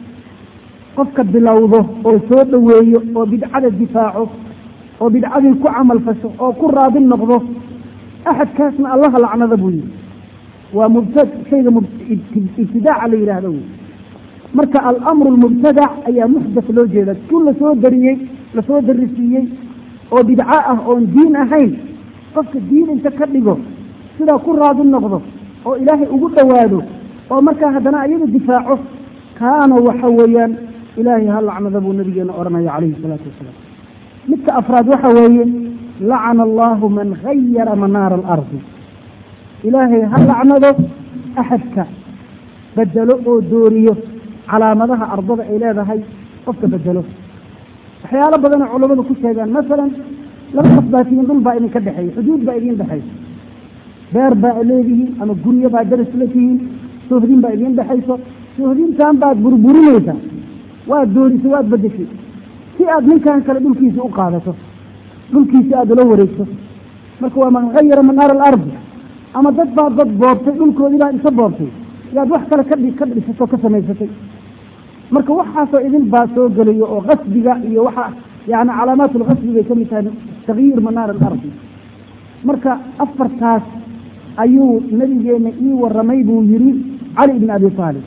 qofka bilowdo oo soo dhoweeyo oo bidcada difaaco oo bidcadii ku camal fasho oo ku raadi noqdo axadkaasna allaha lacnada buu yihi waa mubta shayga ibtidaaca la yidhaahdo wey marka alamru almubtadac ayaa muxdath loo jeeda ku lasoo dariyey lasoo darisiiyey oo bidco ah oon diin ahayn qofka diin inta ka dhigo sidaa ku raadi noqdo oo ilaahay ugu dhowaado oo markaa haddana ayaga difaaco kaana waxa weeyaan ilaahay ha lacnada buu nabigeena odhanaya calayhi salaatu wasalaam midka afraad waxa weeye lacana allahu man gayara manaara alardi ilaahay ha lacnado axadka bedelo oo dooriyo calaamadaha ardada ay leedahay qofka bedelo waxyaalo badanoo culamadu ku sheegaan masalan laba qof baa tihiin dhul baa idinka dhexeeya xuduud baa idiin dhexaysa beer baa leedihiin ama guryo baa daris la tihiin sohdin baa idiin dhexayso sohdintan baad burburinaysaa waad doorisay waad bedeshay si aad ninkan kale dhulkiisa u qaadato dhulkiisa aada ula wareegto marka waa man gayara manaara alardi ama dad baa dad boobtay dhulkoodii baa isa boobtay yaad wax kale ka ka dhisatoo ka samaysatay marka waxaasoo idin baa soo gelayo oo qasbiga iyo waxa yani calaamaat lqasbi bay kamid tahay takyiir manaar alardi marka afartaas ayuu nabigeena ii waramay buu yiri cali ibn abi aalib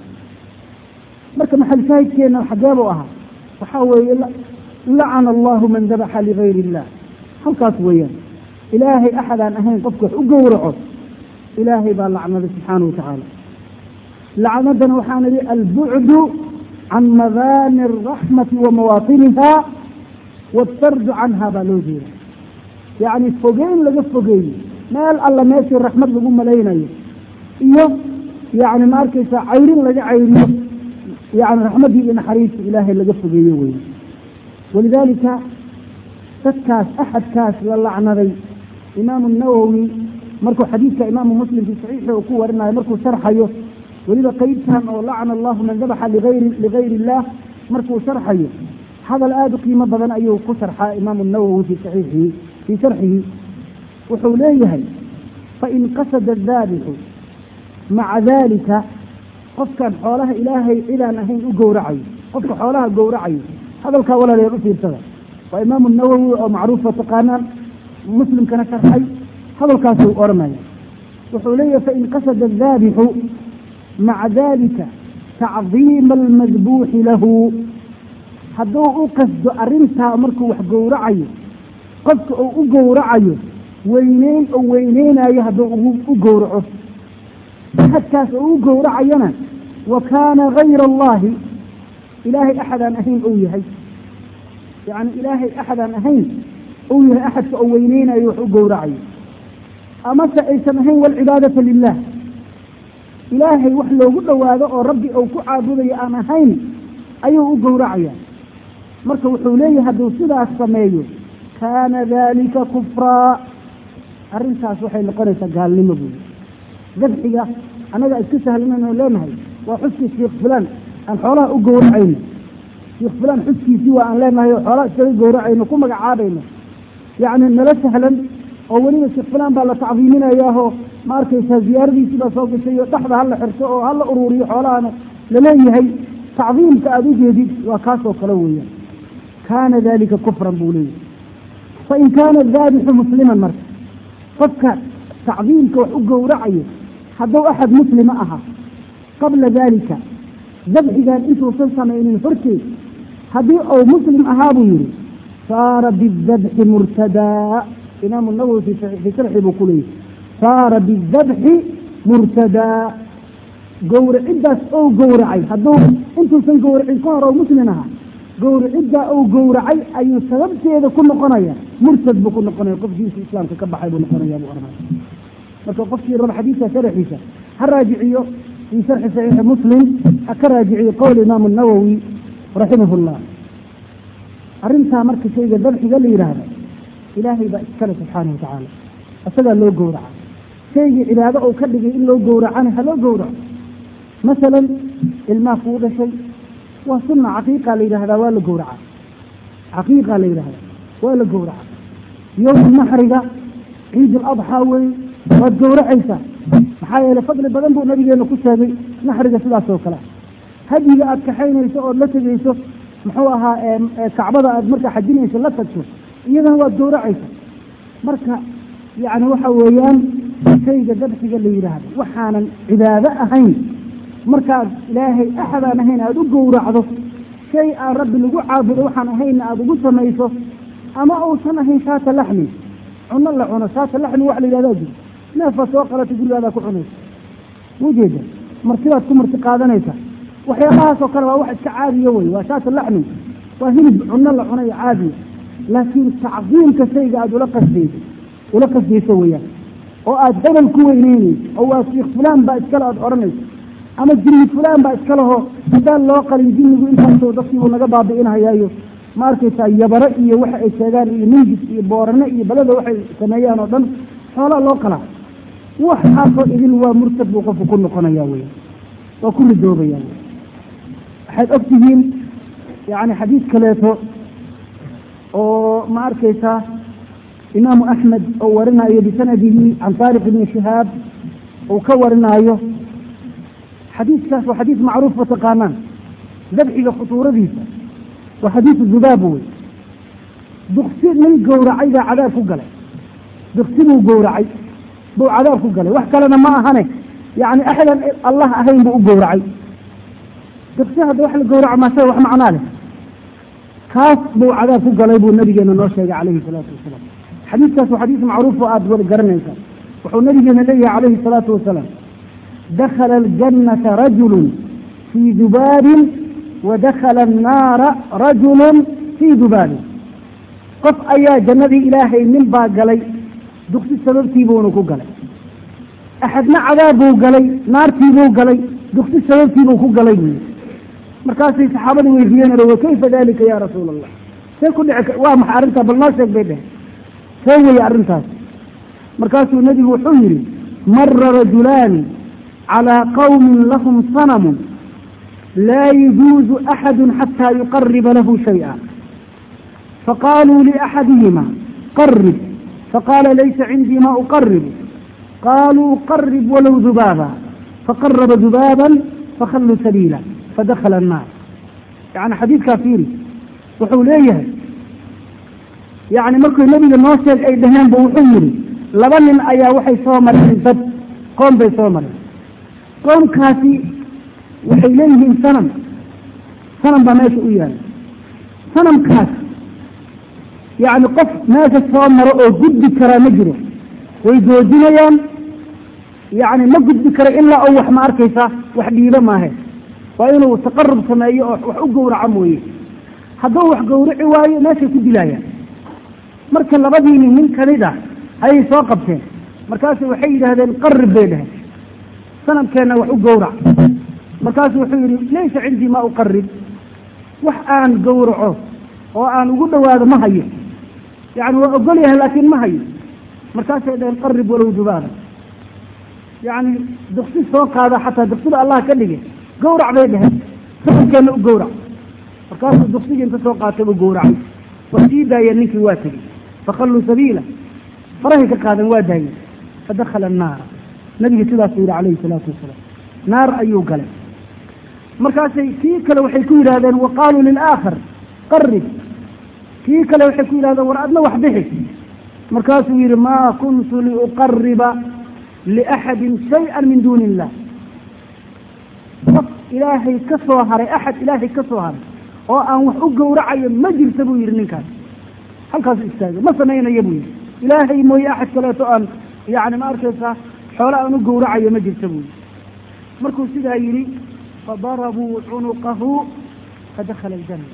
marka maxal shaahidkeena xageebuu ahaa waxaa weeye lacana allahu man dabaxa ligayr illah halkaas weeyaan ilaahay axadaan ahayn qofka wax u gowraco ilaahay baa lacnaday subxaanahu watacaala lacnadana waxaan idhi albucdu can madaani araxmati wa mawaatiniha waatardu canha baa loo jeeda yacni fogeyn laga fogeeyo meel alla meeshii raxmad lagu malaynayo iyo yani ma arkaysa cayrin laga cayriyo yani raxmaddii iyo naxariista ilaahay laga fogeeyo wey walidaalika dadkaas axadkaas la lacnaday imaamu nawowi markuu xadiidka imaamu muslim fi saxiixi uu ku warinayo markuu sharxayo weliba qeybtan oo lacana allahu man dabaxa ligayri ligayri illah markuu sharxayo hadal aada u qiimo badan ayuu ku sharxaa imaamu nawowi fi saxiixihi fii sharxihi wuxuu leeyahay fain qasada daabixu maca dalika qofkan xoolaha ilaahay cidaan ahayn u gowracayo qofka xoolaha gowracayo hadalkaa walaalayaal u fiirsada waa imaamu nawowi oo macruufa taqaanaan muslimkana sharxay hadalkaasuu odhanaya wuxuu leeyahay fain qasada daabixu maca dalika tacdiima almadbuuxi lahu hadduu u qasdo arrintaa markuu wax gowracayo qofka uu u gowracayo weyneyn oo weyneynayo hadduu u gowraco axadkaas oo u gowracayana wa kaana gayra allahi ilaahay axadaan ahayn ou yahay yacni ilaahay axadaan ahayn ou yahay axadka oo weyneynayo wax u gowracayo amase aysan ahayn walcibaadata lilah ilaahay wax loogu dhowaado oo rabbi ou ku caabudayo aan ahayn ayuu u gowracaya marka wuxuu leeyahay hadduu sidaas sameeyo kaana dalika kufraa arrintaas waxay noqonaysaa gaalnimo buuli dabxiga annaga isku sahlanayno leenahay waa xuskii sheikh fulaan aan xoolaha u gowracayno sheikh fulaan xuskiisii waa aan leenahay oo xoolaha iskaga gowracayno ku magacaabayno yacni nala sahlan oo weliba sheekh fulaan baa la tacdiiminayaahoo ma arkaysaa ziyaaradiisii baa soo gashay oo dhexda hala xirto oo hala uruuriyo xoolahana laleeyahay tacdiimka aada ujeedid waa kaasoo kale weeyaan kaana dalika kufran buu leeyahay fain kaana daabixu musliman marka qofka tacdiimka wax u gowracayo hadduu axad muslima aha qabla dalika dabxigan intuusan samaynin horteed haddii uu muslim ahaa buu yihi saara bidabxi murtadaa imaamu nawowi fi sharxi buu ku leeyahy saara bidabxi murtadaa gowraciddaas ou gowracay hadduu intuusan gowracin ka hor oo muslim ahaa gowraciddaa ou gowracay ayuu sababteeda ku noqonaya murtad buu ku noqonaya qofkiisa islaamka ka baxay buu noqonaya buu arnay marka qofkii raba xadiidka sharaxiisa ha raajiciyo fii sharxi saxiixi muslim ha ka raajiciyo qowl imaamu nawowi raximah llah arrintaa marka shayga dabxiga la yidhaahdo ilaahay baa iskale subxaana wa tacaala isagaa loo gowraca shaygii cibaado ou ka dhigay in loo gowracana ha loo gowraco masalan ilmaha kuu dhashay waa sunna caqiiqa la yidhahdaa waa la gowraca caqiiqa la yidhahdaa waa la gowraca yowm naxriga ciid aladxaa wey waad gowracaysaa maxaa yeelay fadli badan buu nabigeena ku sheegay naxriga sidaas oo kale hadyiga aad kaxaynayso ood la tegayso muxuu ahaa kacbada aad markaa xajinayso la tagto iyadana waad gowracaysa marka yacni waxa weeyaan shayga dabxiga la yidhaahdo waxaanan cibaado ahayn markaad ilaahay axadaan ahayn aada u gowracdo shay aan rabbi lagu caabudo waxaan ahaynna aada ugu samayso ama uusan ahayn shaata laxmi cuno la cuno shaata laxmi wax la yidhahdaa jiro neefa soo qalata gurigaadaa ku cunaysa ujeeda martibaad ku marti qaadanaysa waxyaabahaasoo kale waa wax iska caadiya wey waa shaata laxmi waa hilib cuno la cunayo caadiya laakiin tacdiimka shayga aada ula qasdayso ula qasdayso weeyaan oo aada hebel ku weyneynayso oo waa shiikh fulaan baa iskale aada odhanayso ama jinni fulaan baa iska laho haddaan loo qalin jinnigu intaasoo dadkiibuu naga baabi'inhayaayo ma arkaysaa yabaro iyo waxa ay sheegaan iyo mingis iyo boorane iyo balada waxay sameeyaan oo dhan xoolaa loo qalaa waxaasoo idin waa murtad buu qofku ku noqonaya weya waa ku ridoobaya waxaad og tihiin yani xadiid kaleeto oo ma arkaysaa imaamu axmed oo warinayo bisanadihi can taariq ibni shihaab uu ka warinaayo xadiidkaas waa xadiis macruuf wa taqaanaan dabxiga khutuuradiisa waa xadiisu zubaab wey duksi nin gowracay baa cadaab ku galay duksi buu gowracay buu cadaab ku galay wax kalena ma ahane yani axdan allah ahayn buu u gowracay duksi hadda wax la gowraco maase wax macnaa leh kaas buu cadaab ku galay buu nabigeena noo sheegay calayhi salaatu wasalaam xadiiskaas waa xadiis macruuf oo aada wada garanaysaa wuxuu nabigeena leeyahay calayhi salaatu wasalaam dakhala aljannata rajulu fii dubaabin wadakhala annaara rajulu fii dubaabin qof ayaa jannadii ilaahay nin baa galay duksi sababtiibuuna ku galay axadna cadaab buu galay naartiibuu galay duksi sababtiibuu ku galay buyi markaasay saxaabadii weydiiyeen wa kayfa dalika ya rasuula allah see ku dhici waa maxay arrintaa bal noo sheeg bay dheheen see weye arrintaas markaasuu nebigu wuxuu yidhi mara rajulaani calىa qawmin lahum sanamu laa yajuuzu axadu xataa yuqariba lahu shayئa faqaaluu liaxadihima qarib faqaala laysa cindii ma uqaribu qaluu qarib walow dubaaba faqaraba dubaaba fakhalluu sabiila fadakhala annaar yani xadiidkaa fiiri wuxuu leeyahay yani markuu nebiga noo sheeg ay dhaheen bu wuxuu yihi laba nin ayaa waxay soo mareen dad qoom bay soo mareen qoomkaasi waxay leeyihiin sanam sanam baa meesha u yaala sanamkaas yacni qof meesha soo maro oo gudbi karaa ma jiro way joojinayaan yacni ma gudbi karo ilaa oo wax ma arkaysaa wax dhiibo maahe waa inuu taqarub sameeyo oo wax u gowraco mooye hadduu wax gowraci waayo meeshay ku dilaayaan marka labadiini nin kamid ah ayay soo qabteen markaasu waxay yidhaahdeen qarib bay dheheen sanamkeenna wax u gowrac markaasu wuxuu yihi laysa cindii ma uqarib wax aan gowraco oo aan ugu dhawaado ma hayo yani waa ogol yahay laakiin ma hayo markaasay dhaheen qarib walow dubaada yani duksi soo qaada xataa duksida allah ka dhige gawrac bay dheheen safarkeenna u gawrac markaasuu duksigii inta soo qaatay u gawracay waa sii daayeen ninkii waa tegey fakhalluu sabiila farahay ka qaadeen waa daayeen fadakhala annaara nabiga sidaasuu yihi calayhi salaatu wasalaam naar ayuu galay markaasay kii kale waxay ku yidhahdeen wa qaaluu lilaakhar qarib kii kale waxay ku yidhahdeen war adna wax bixi markaasuu yihi maa kuntu liuqariba liaxadin shay-an min duuni illah qof ilaahay ka soo haray axad ilaahay ka soo haray oo aan wax u gowracayo ma jirta buu yihi ninkaas halkaasu istaagay ma samaynayo buu yihi ilaahay mooye axad kaleeto aan yani ma arkaysaa xoole aan u gowracayo ma jirta buu yihi markuu sidaa yidhi fadarabuu cunuqahu fadakhala aljanna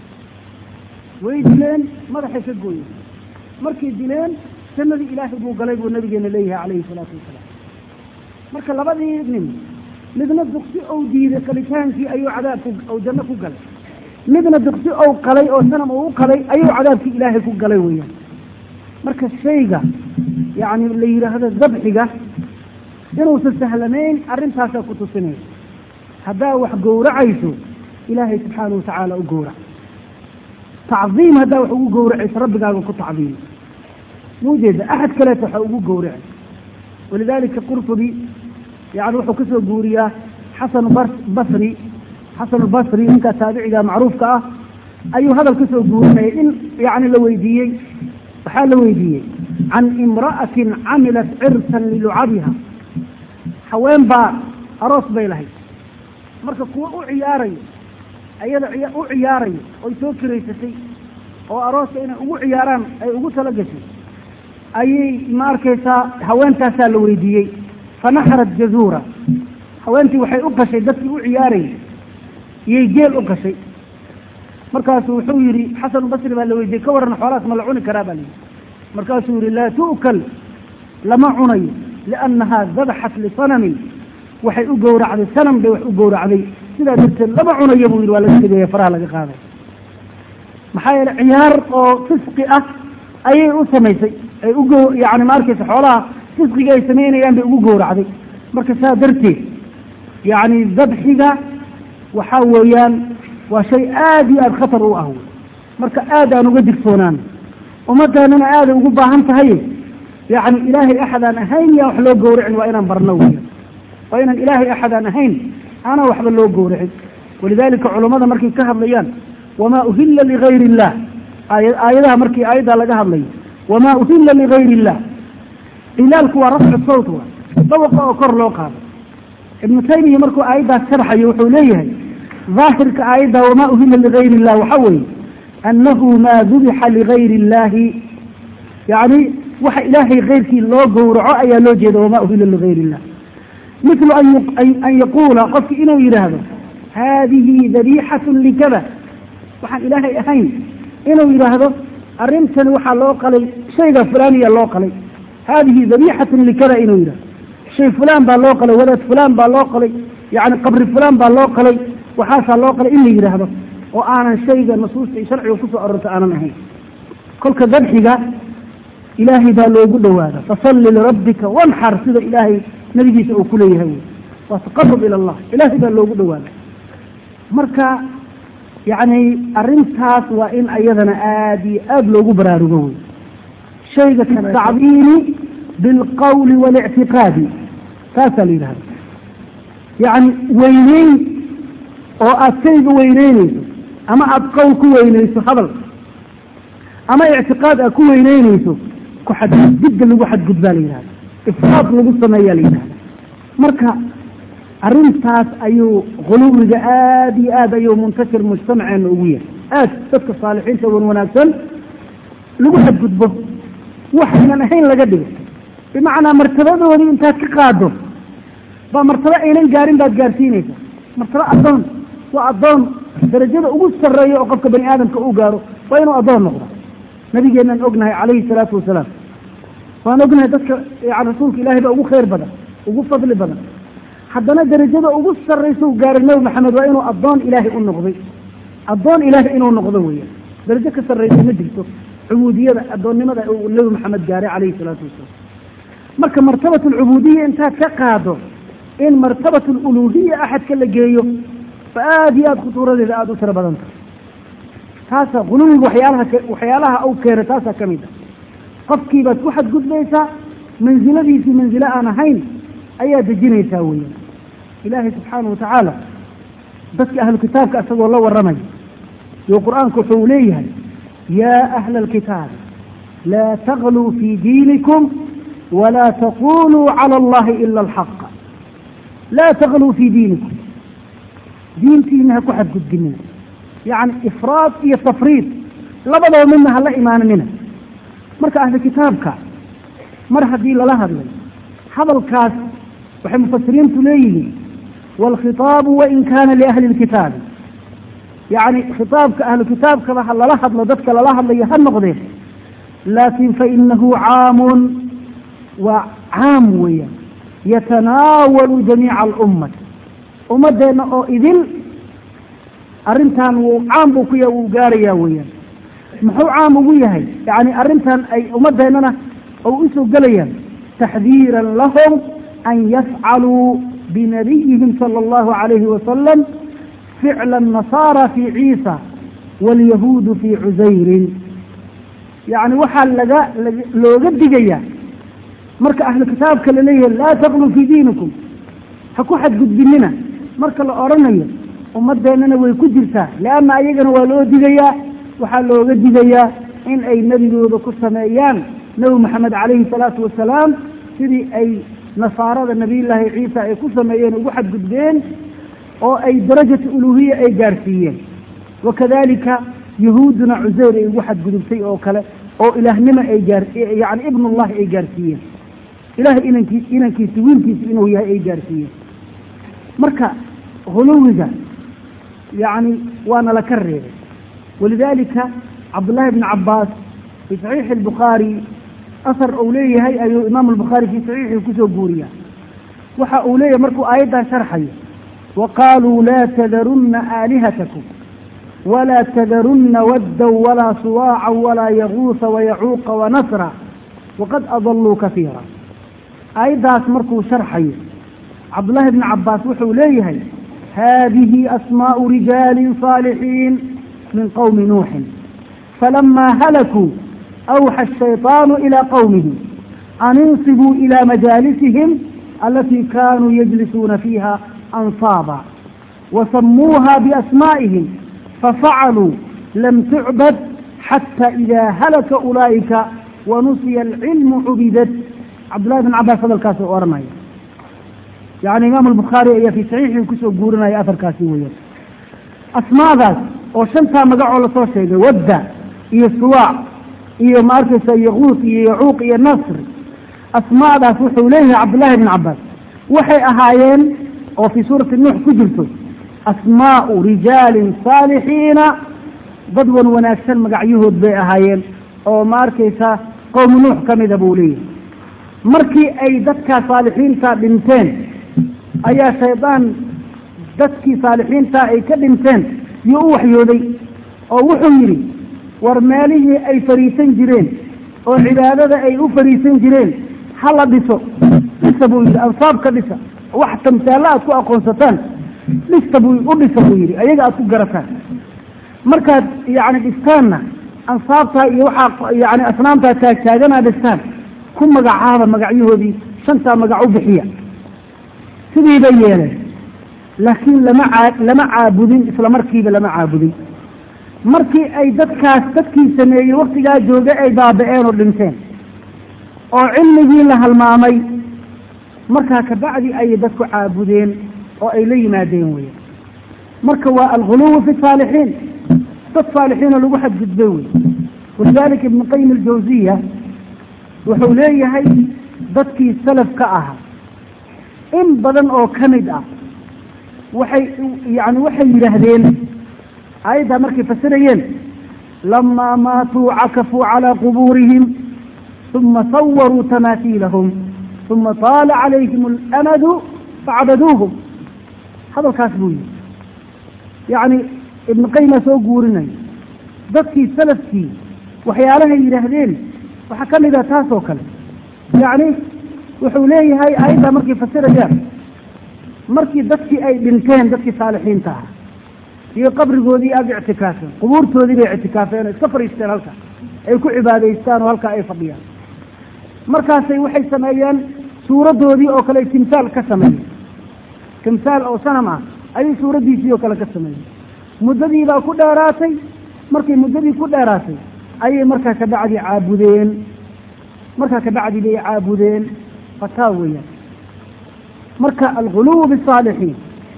way dileen madaxay ka gooyen markay dileen jannadii ilaahay buu galay buu nabigeena leeyahay calayhi salaatu wasalaam marka labadii nin midna duksi ou diiday qalitaankii ayuu cadaabku ou janno ku galay midna duksi ou qalay oo sanam ou u qalay ayuu cadaabkii ilaahay ku galay weeyaan marka shayga yacni la yidhaahdo dabxiga inuusan sahlanayn arrintaasaa ku tusinaya haddaa wax gowracayso ilaahay subxaanahu watacaala u gowrac tacdiim haddaa wax ugu gowracayso rabbigaaga ku tacdiimi muujeeda axad kaleeta waxa ugu gowracay walidalika qurtubi yani wuxuu kasoo guuriyaa xasan basri xasan albasri ninkaa taabiciga macruufka ah ayuu hadal kasoo guurinaya in yani la weydiiyey waxaa la weydiiyey can imra'atin camilat cirsan lilucabiha haween baa aroos bay lahayd marka kuwa u ciyaarayo ayada u ciyaarayo oy soo kiraysatay oo arooska inay ugu ciyaaraan ay ugu tala gashay ayay ma arkaysaa haweentaasaa la weydiiyey fanaxarat jazuura haweentii waxay u qashay dadkii u ciyaarayay iyay geel u qashay markaasuu wuxuu yidhi xasan basri baa la weydiiyey ka waran xoolaas ma la cuni karaa baa layidhi markaasuu yihi laa tu'kal lama cunayo liannahaa dabaxat lisanamin waxay u gowracday sanam bay wax u gowracday sidaa darteed lama cunayo buu yidhi waa laga tegaya faraha laga qaaday maxaa yeele ciyaar oo fisqi ah ayay u samaysay ay ugo yani ma arkaysa xoolaha fisqiga ay samaynayaan bay ugu gowracday marka saa darteed yani dabxiga waxaa weeyaan waa shay aada iyo aada khatar u ah wey marka aad aan uga digtoonaan ummaddaanana aaday ugu baahan tahay yani ilaahay axad aan ahayn yaan wax loo gowracin waa inaan barno weya waa inaan ilaahay axad aan ahayn aanan waxba loo gowracin walidalika culammada markay ka hadlayaan wamaa uhilla ligayri illah aaya aayadaha markii aayaddaa laga hadlayo wamaa uhilla ligayri illah ilaalku waa rafcu sawt wa dawaqa oo kor loo qaado ibnu taymiya markuu aayaddaas sharaxayo wuxuu leeyahay daahirka aayadda wamaa uhilla ligayri illah waxaa weeye annahu maa dubixa ligayri illahi yani waxa ilaahay keyrkii loo gowraco ayaa loo jeeda wamaa uhilla ligayri illah mithlu an yaquula qofki inuu yidhaahdo haadihi dabiixatun likada waxaan ilaahay ahayn inuu yidhaahdo arrintani waxaa loo qalay shayga fulaaniya loo qalay haadihi dabiixatun likada inuu yidhahdo shay fulaan baa loo qalay wadaad fulaan baa loo qalay yani qabri fulaan baa loo qalay waxaasaa loo qalay in la yidhaahdo oo aanan shayga nusuusta iyo sharciga kusoo arorta aanan ahayn kolka dabxiga ilaahay baa loogu dhawaada fasalli lirabbika wanxar sida ilaahay nabigiisa uu kuleeyahay wy waa taqarub ila allah ilaahay baa loogu dhawaada marka yacni arrintaas waa in ayadana aada iyo aada loogu baraarugo wey shayga katacdiimi bilqawli walictiqaadi taasaa la yidhahda yacni weyneyn oo aada shayga weyneyneyso ama aada qowl ku weyneyso hadal ama ictiqaad aad ku weyneyneyso ku xadgudbidda lagu xadgudbaa la yidhahda ifraad lagu sameeyaa la yidhahda marka arrintaas ayuu khuluwiga aada iyo aad ayuu muntashir mujtamaceena ugu yahay aad dadka saalixiinta wan wanaagsan lagu xadgudbo waxaynan ahayn laga dhigo bimacnaa martabadoodii intaad ka qaado baa martabo aynan gaarin baad gaarsiinaysa martabo addoon waa addoon darajada ugu sarreeya oo qofka bani aadamka uu gaaro waa inuu addoon noqdo nabigeenaan ognahay calayhi salaatu wasalaam waan ognahay dadka yani rasuulka ilahay baa ugu khayr badan ugu fadli badan haddana darajada ugu sarraysa u gaaray nabi maxamed waa inuu addoon ilaahay u noqday addoon ilaahay inuu noqdo weeyaan darajo ka sarraysa ma jirto cubuudiyada addoonnimada uu nebi maxamed gaaray calayhi salaatu wasalaam marka martabat alcubuudiya intaad ka qaado in martabat aluluhiya axadka la geeyo fa aada iyo aada khutuuradeeda aada u tiro badan tahay taasa quluwiga waxyaalaha waxyaalaha uu keena taasaa ka mid ah qofkii baad ku xadgudbaysaa mansiladiisii mansilo aan ahayn ayaa dejinaysaa weeyaan ilaahay subxaana wa tacaala dadka ahlu kitaabka isagoo la warramaya iyo qur-aanku wuxuu leeyahay yaa ahla alkitaabi laa tagluu fii diinikum walaa taquluu cala allahi ila alxaqa laa tagluu fii diinikum diintiina ha ku xadgudbinina yacni ifraad iyo tafriid labadaba midna hala imaananina marka ahlu kitaabka mar haddii lala hadlay hadalkaas waxay mufasiriintu leeyihiin waalkhitaabu wain kaana liahli lkitaabi yacni khitaabka ahlu kitaabkaba ha lala hadlo dadka lala hadlayo ha noqdeen laakin fainahu caamun waa caam weeyaan yatanaawalu jamiica alummati ummadeenna oo idil arrintan wuu caam buu ku ya wuu gaarayaa weeyaan muxuu caam ugu yahay yacni arrintan ay ummadeennana oo usoo gelayaan taxdiiran lahum an yafcaluu binabiyihim sala allahu calayhi wasalam ficla annasaara fii ciisa waalyahuudu fii cusayrin yacni waxaa laga looga digayaa marka ahlu kitaabka laleeyahay laa taqluu fii diinikum ha ku xadgudbinina marka la odhanayo ummadeennana way ku jirtaa leanna ayagana waa loo digayaa waxaa looga digayaa in ay nebigooda ku sameeyaan nebi maxamed calayhi salaatu wasalaam sidii ay nasaarada nabiyullaahi ciisa ay ku sameeyeen ugu xadgudbeen oo ay darajata uluhiya ay gaarsiiyeen wakadalika yahuudduna cuseyr ay ugu xadgudubtay oo kale oo ilaahnimo ay gaar yacni ibnullahi ay gaarsiiyeen ilahay inankiis inankiisi wiilkiisi inuu yahay ay gaarsiiyeen marka huluwiga yacni waana laka reebay walidalika cabdullahi bni cabaas fii saxiixi albukhaari asar uu leeyahay ayuu imaamu albukhaari fii saxiixii kusoo guuriya waxa uu leeyahay markuu aayaddaa sharxayo waqaaluu laa tadarunna aalihatakum walaa tadarunna waddan walaa suwaacan walaa yaguusa wayacuuqa wanasra waqad adalluu kasiira aayaddaas markuu sharxayo cabdullahi bni cabaas wuxuu leeyahay hadihi asmaau rijaali saalixiin min qowmi nuuxin falama halakuu awxa ashayطaanu ilaa qowmihi an insibuu ilaa majaalisihim alatii kanuu yajlisuuna fiiha ansaaba wasamuuha biasmaa'ihim fafacaluu lam tucbad xata ida halaka ulaa'ika wanusiya alcilmu cubidat cabdullahi bn cabaas hadalkaas oo odhanaya yani imaam albukhaari ayaa fii saxiixii kusoo guurinaya afarkaasi weeyaan asmaadaas oo shantaa magacoo lasoo sheegay wadda iyo suwaac iyo ma arkaysa yaquus iyo yacuuq iyo nasr asmaadaas wuxuu leeyahay cabdullahi bn cabaas waxay ahaayeen oo fii suurati nuux ku jirto asmaau rijaalin saalixiina dad wan wanaagsan magacyahood bay ahaayeen oo ma arkaysa qowmi nuux ka mida buu leeyahay markii ay dadkaa saalixiinta dhinteen ayaa shaydaan dadkii saalixiinta ay ka dhinteen yuu u waxyooday oo wuxuu yidhi war meelihii ay fariisan jireen oo cibaadada ay u fariisan jireen ha la dhiso dhisa buu yidhi ansaab ka dhisa wax tamtaallo aad ku aqoonsataan dhista buu u dhisa buu yidhi ayaga aad ku garataan markaad yacni dhistaanna ansaabtaa iyo waxaa yani asnaamtaa taagtaaganaa dhistaan ku magacaaba magacyahoodii shantaa magac u bixiya sidii bay yeeleen laakiin lama caa lama caabudin isla markiiba lama caabudin markii ay dadkaas dadkii sameeyey waktigaa jooga ay baaba-een oo dhinteen oo cilmigii la halmaamay markaa kabacdi ayay dadku caabudeen oo ay la yimaadeen weya marka waa alguluwu fi saalixiin dad saalixiinoo lagu xadgudbay wey walidalika ibnu qayim aljawsiya wuxuu leeyahay dadkii salaf ka ahaa in badan oo ka mid ah waxay yani waxay yidhaahdeen aayaddaa markay fasirayeen lamaa maatuu cakafuu calaa qubuurihim uma sawaruu tamaasiilahum uma taala calayhim alamadu facbaduuhum hadalkaas buu yihi yacni ibnu qayma soo guurinaya dadkii salafkii waxyaalahay yidhaahdeen waxaa ka mid a taas oo kale yacni wuxuu leeyahay aayaddaa markay fasirayaan markii dadkii ay dhinteen dadkii saalixiinta ah iyo qabrigoodii aada ictikaafeen qubuurtoodii bay ictikaafeen oo iska fadhiisteen halka ay ku cibaadaystaan oo halkaa ay fadhiyaan markaasay waxay sameeyeen suuraddoodii oo kale timsaal ka sameeyeen timsaal oo sanam ah ayay suuraddiisii oo kale ka sameeyeen muddadii baa ku dheeraatay markay muddadii ku dheeraatay ayay markaa kabacdi caabudeen markaa kabacdi bay caabudeen fataa weeyaan marka alguluw bisaalixiin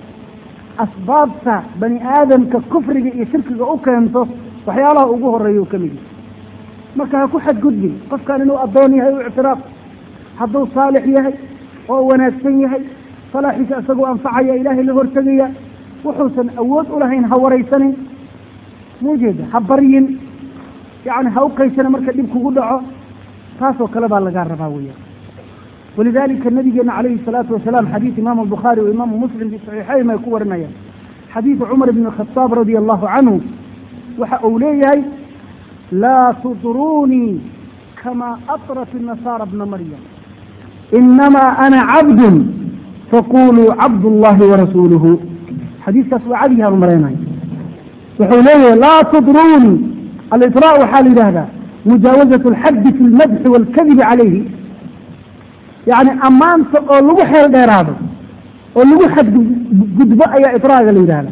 asbaabta bani aadamka kufriga iyo shirkiga u keento waxyaalaha ugu horeeya u ka mid yahay marka ha ku xadgudbin qofkan inuu addoon yahay u ictiraaf hadduu saalix yahay oo wanaagsan yahay salaaxiisa isagoo anfacaya ilaahay la hortegaya wuxuusan awood u lahayn ha waraysanin muujeeda ha baryin yacni ha u qaysana marka dhib kugu dhaco taasoo kale baa lagaa rabaa weeyaan walidalika nabigeena calayhi الsalaatu wasalaam xadiid imaamu albukhaari wa imaamu muslim fi saxiixayn ay ku warinayaan xadiidu cumar ibn khataab radia allahu canhu waxa uu leeyahay laa tudruunii kama atrat الnasaara bna maryam inamaa ana cabdun faquluu cabd اllahi warasuuluhu xadiiskaas waa cadiyaanu maraynay wuxuu leeyahay laa tudruunii alira waxaa la yidhahdaa mujaawazaة اlxaddi fi اlmadxi wاlkadibi calayhi yani ammaanta oo lagu xeel dheeraado oo lagu xadgudbo ayaa idraaga la yidhahda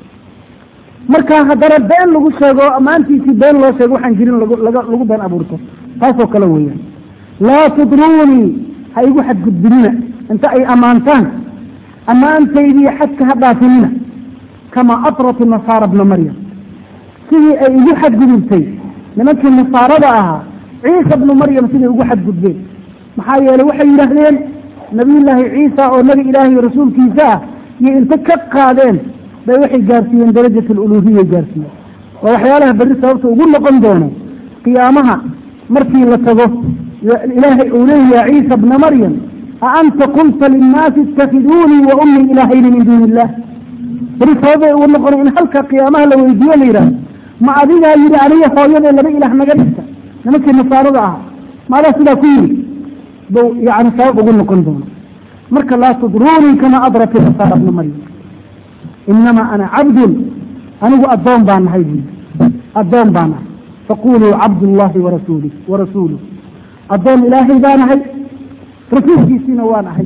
marka haddana been lagu sheego ammaantiisii been loo sheego waxaan jirin lagu been abuurto taasoo kale weeyaan laa tudruunii ha igu xadgudbinina inta ay ammaantaan ammaantaydii xadka ha dhaafinina kamaa atrat nasaara bna maryam sidii ay igu xadgudubtay nimankii nasaarada ahaa ciisa bnu maryam siday ugu xadgudbeen maxaa yeelay waxay yidhaahdeen nabiyullaahi ciisa oo nebi ilaahay rasuulkiisa ah iyo inta ka qaadeen bay waxay gaarsiiyeen darajat aluluhiyay gaarsiiyeen waa waxyaalaha berri sababta ugu noqon doono qiyaamaha markii la tago ilaahay uu leeyaha ciisa bna maryam a anta qulta linnaasi ittakiduunii wa ummii ilaahayni min duuni illah berri sababay ugu noqona in halka qiyaamaha la weydiiyo la yidhahdo ma adigaa yidhi aniga hooyadee laba ilaah naga dhigta nimankii nasaarada ahaa maadaa sidaa ku yidhi bu yani sabab ugu noqon doono marka laa tudruunii kama adrat nasaara bna maryam inamaa ana cabdun anigu addoon baan nahay buyi addoon baan nahay faquluu cabdullahi warasuuli warasuuluh addoon ilaahay baa nahay rasuulkiisiina waa nahay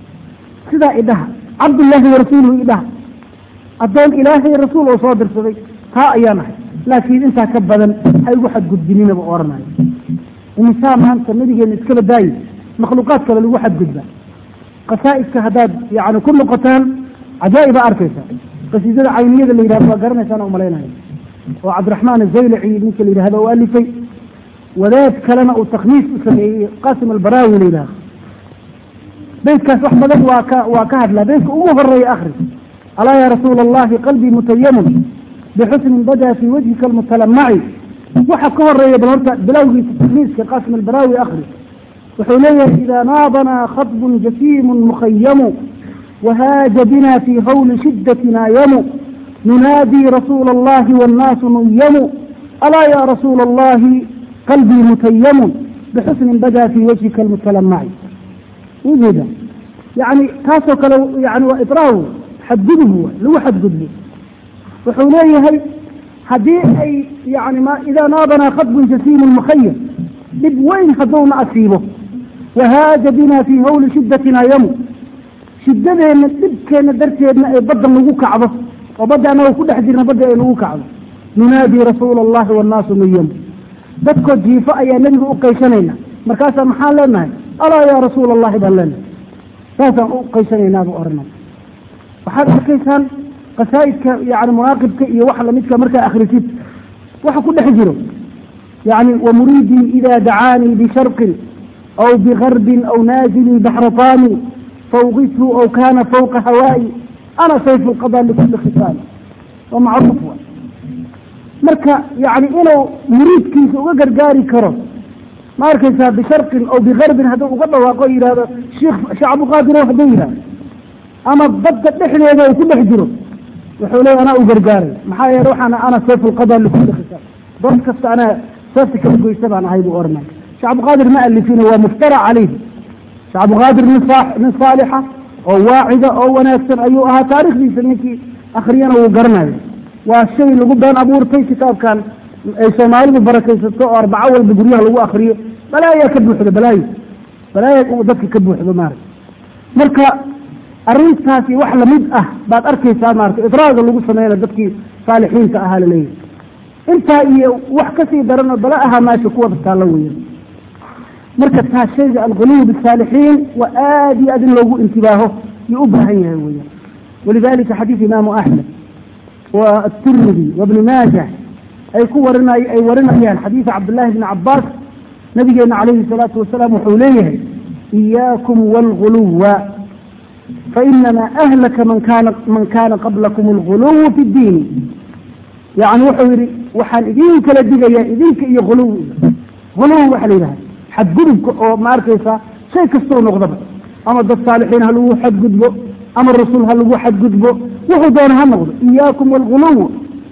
sidaa idhaha cabdullaahi warasuuluhu idhaha addoon ilaahay rasuul oo soo dirsaday taa ayaa nahay laakiin intaa ka badan ha igu xadgudbininaba oranayo imisaa maanta nabigeena iskaba daayi makhluuqaad kale lagu xadgudba qasaa'idka haddaad yani ku noqotaan cajaa'iba arkaysa qasiidada cayniyada la yidhahdo waa garanaysaan umalaynaya oo cabdiraxmaan azaylaci ninka la yidhahdo u alifay wadaad kalena uu takhmiis u sameeyey qasim albaraawi la yidhahdo beytkaas wax badan waa ka waa ka hadlaa beytka ugu horeeya akri alaa ya rasuula allahi qalbii mutayamun bixusnin badaa fii wajhika almutalamaci waxa ka horeeya bal horta bilowgiisa takhmiiska qasim albaraawi akri wuxuu leeyahay ida naadanaa khaطbun jasiimu mukhayamu wahaaja bina fii hawli shidatina yamu nunaadii rasuula allahi wاnnaasu nuyamu alaa ya rasuula allahi qalbii mutayamun bixusnin badaa fii wajhika almutalamaci ujeeda yani taasoo kale yani waa idraaw xadgudub lagu xadgudbo wuxuu leeyahay haddii ay yani ma idaa naadanaa khaطbun jasiimu mukhayam dhib weyn hadduuna asiibo wahaaja bina fii hawli shidatina yamu shidadeenna dhibkeenna darteedna ay badda nagu kacdo oo badda annaga ku dhex jirna badda ay nagu kacdo nunaadii rasuula allahi wannaasu nuyamu dadkoo jiifo ayaa nebiga u qaysanayna markaasaa maxaan leenahay alaa yaa rasuula allahi baan leenahay saasaan u qaysanaynaa buu oranay waxaad arkaysaan qasaa'idka yani munaaqibka iyo wax lamidka markaa akhrisid waxa ku dhex jiro yani wamuriidii ida dacaanii bisharqin aw bigarbin aw naazilii baxrataani fawqithu aw kana fawqa hawaa'i ana sayfu lqada likuli khisaani waa macruuf wa marka yani inuu muriidkiisa uga gargaari karo ma arkaysaa bisharqin aw bigarbin hadduu uga dhawaaqo yihahdo sheekh sheekh cabdiqaadirow hadduu yihahdo ama badda dhexdeeda uu ku dhex jiro wuxuu leeya anaa u gargaaray maxaa yeele waxaana ana sayfulqada likulli khisaab doon kasta anaa seefta kala goysa baan ahay buu oranay sheekh cabdiqaadir ma alifina waa muftara calayhi sheekh cabdiqaadir nin nin saalixa oo waacida oo wanaagsan ayuu ahaa taarikhdiisa ninkii akriyana wuu garanayo waa shay lagu been abuurtay kitaabkan ay soomaalidu barakaysato oo arbaco walba guryaha lagu akriyo balaayaa ka buuxdo balaayo balaaya dadka ka buuxdo maarata marka arrintaasi wax lamid ah baad arkaysaa maarata idraaga lagu sameynaya dadkii saalixiinta ahaa laleeyahy intaa iyo wax kasii daran oo bala ahaa meesha kuwada taalla weya marka taa shayga alghuluw bisaalixiin waa aada iyo aad in loogu intibaaho yuu u baahan yahay weya walidalika xadiid imaamu axmed wa atirmidi wabni maajah ay ku warinay ay warinayaan xadiida cabdillahi bni cabaas nabigeena calayhi salaatu wasalaam wuxuu leeyahay iyaakum waalghuluwa fainamaa ahlaka man kana man kana qablakum alguluw fi ddiini yani wuxuu yihi waxaan idin kala digayaa idinka iyo huluw huluw waxa la yidhaha xadgudubka oo ma arkaysaa shay kastoo noqdaba ama dad saalixiin ha lagu xadgudbo ama rasuul ha lagu xadgudbo wuxuu doona ha noqdo iyaakum waalghuluw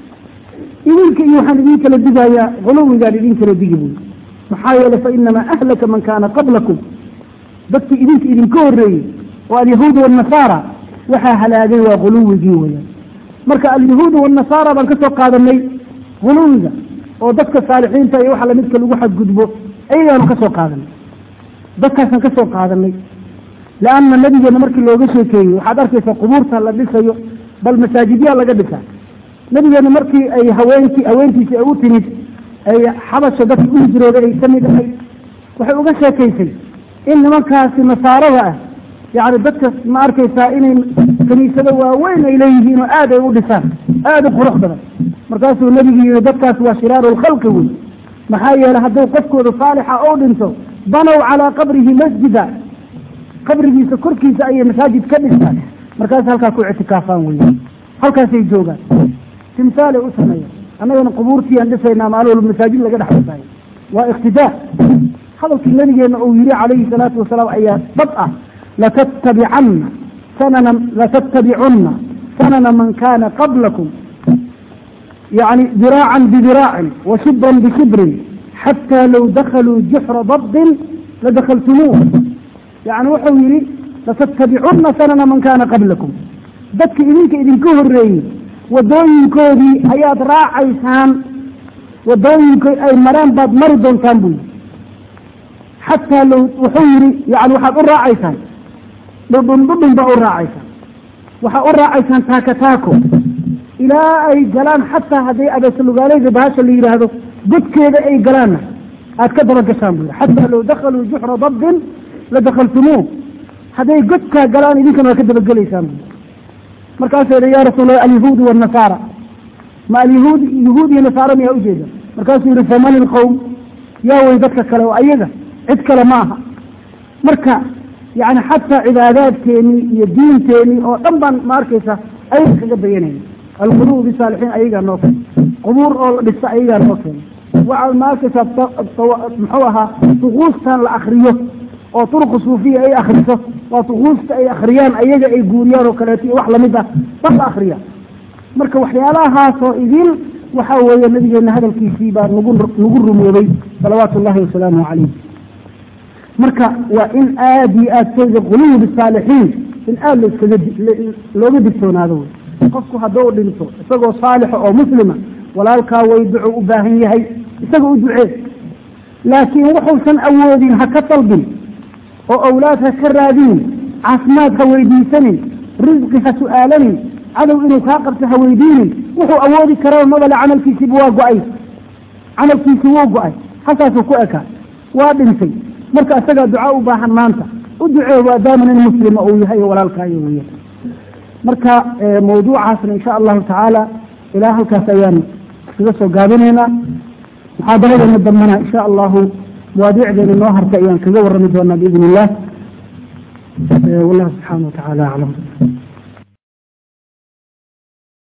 idinka iyo waxaan idin kala digayaa huluwigaan idin kala digi buy maxaa yeele fainamaa ahlaka man kaana qablakum dadkii idinka idinka horeeyey oo alyahuud waalnasaara waxaa halaagay waa huluwigii weyaan marka alyahuud waalnasaara baan kasoo qaadanay huluwiga oo dadka saalixiinta iyo waxa lamidka lagu xadgudbo ayagaanu kasoo qaadanay dadkaasaan kasoo qaadanay leanna nabigeena markii looga sheekeeyey waxaad arkaysaa qubuurta la dhisayo bal masaajidyaa laga dhisaa nabigeena markii ay haweenkii haweentiisi ay u timid ay xabasha dadka u hijrooday ay ka mid ahay waxay uga sheekaysay in nimankaasi nasaarada ah yani dadka ma arkaysaa inay kaniisado waaweyn ay leeyihiin oo aad ay u dhisaan aada u qurux badan markaasuu nebigu yihi dadkaas waa shiraaru lkhalqi wey maxaa yeeley hadduu qofkooda saalixa oo dhinto banow calaa qabrihi masjida qabrigiisa korkiisa ayay masaajid ka dhistaan markaas halkaa ku ictikaafaan wey halkaasay joogaan timsaalay u sameeya annagana qubuurtiiaan dhisaynaa maalin walba masaajid laga dhex dhisaayo waa iqtidaa hadalkii nabigeena uu yihi calayhi salaatu wasalaam ayaa dad ah latatabicana sanana latattabicunna sanana man kana qablakum yani diraacan bidirاacin وshibra bshibrin xatى low dakluu juxra dabdin ladakltumuuh yani wuxuu yihi latattabicuna sanana man kana qablakum dadka idinka idinka horeeyey wadooyinkoodii ayaad raacaysaan wadooyinko ay mareen baad mari doontaan buu yihi xataa low wuxuu yihi yani waxaad u raacaysaan dhudhun dhudhun baa u raacaysaan waxaa u raacaysaan taako taako ilaa ay galaan xataa hadday abeesalugaaleyda bahasha la yidhaahdo godkeeda ay galaanna aad ka daba gashaan bu yidhi xataa low dakaluu juxra dabdin la dakaltumuuh hadday godkaa galaan idinkana waa ka dabagelaysaan bu markaasuu yihi ya rasuul allah alyahuud waalnasaara ma alyahuud yahuud iyo nasaara miyaa ujeeda markaasuu yihi faman ilqowm yaa wey dadka kale oo ayaga cid kale ma aha marka yani xataa cibaadaadkeenii iyo diinteenii oo dhan baan ma arkaysa ayaga kaga dayanayna alquluub bisaalixiin ayagaa noo keen qubuur oo la dhisa ayagaa noo keen waxaad ma arkaysaa muxuu ahaa duquustan la akriyo oo turuqu suufiya ay akriso waa duquusta ay akriyaan ayaga ay guuriyaan oo kaleeto iyo wax lamid ah bas la akriya marka waxyaalahaasoo idin waxaa weeye nabigeena hadalkiisii baa nagu nagu rumoobay salawaatu ullahi wasalaamu calayh marka waa in aad iyo aad shayga quluub saalixiin in aada laskaga looga digtoonaado wey qofku hadduu dhinto isagoo saalixa oo muslima walaalkaa way duco u baahan yahay isaga u ducee laakiin wuxuusan awoodin ha ka dalbin oo awlaad ha ka raadinin caafimaad ha weydiisanin risqi ha su-aalanin cadow inuu kaa qabto ha weydiinin wuxuu awoodi kara mabale camalkiisiiba waa go-ay camalkiisii wuu go-ay halkaasuu ku ekaa waa dhintay marka isagaa ducaa u baahan maanta u ducee maadaama nin muslima uu yahay walaalkaayo weya marka mawduucaasna insha allahu tacaala ilaa halkaas ayaan iskaga soo gaabinaynaa muxaadaradeena dambana insha allahu mawaadiicdeena noo hartay ayaan kaga warrami doonaa biidn illah wallahu subxaana wa tacaala aclam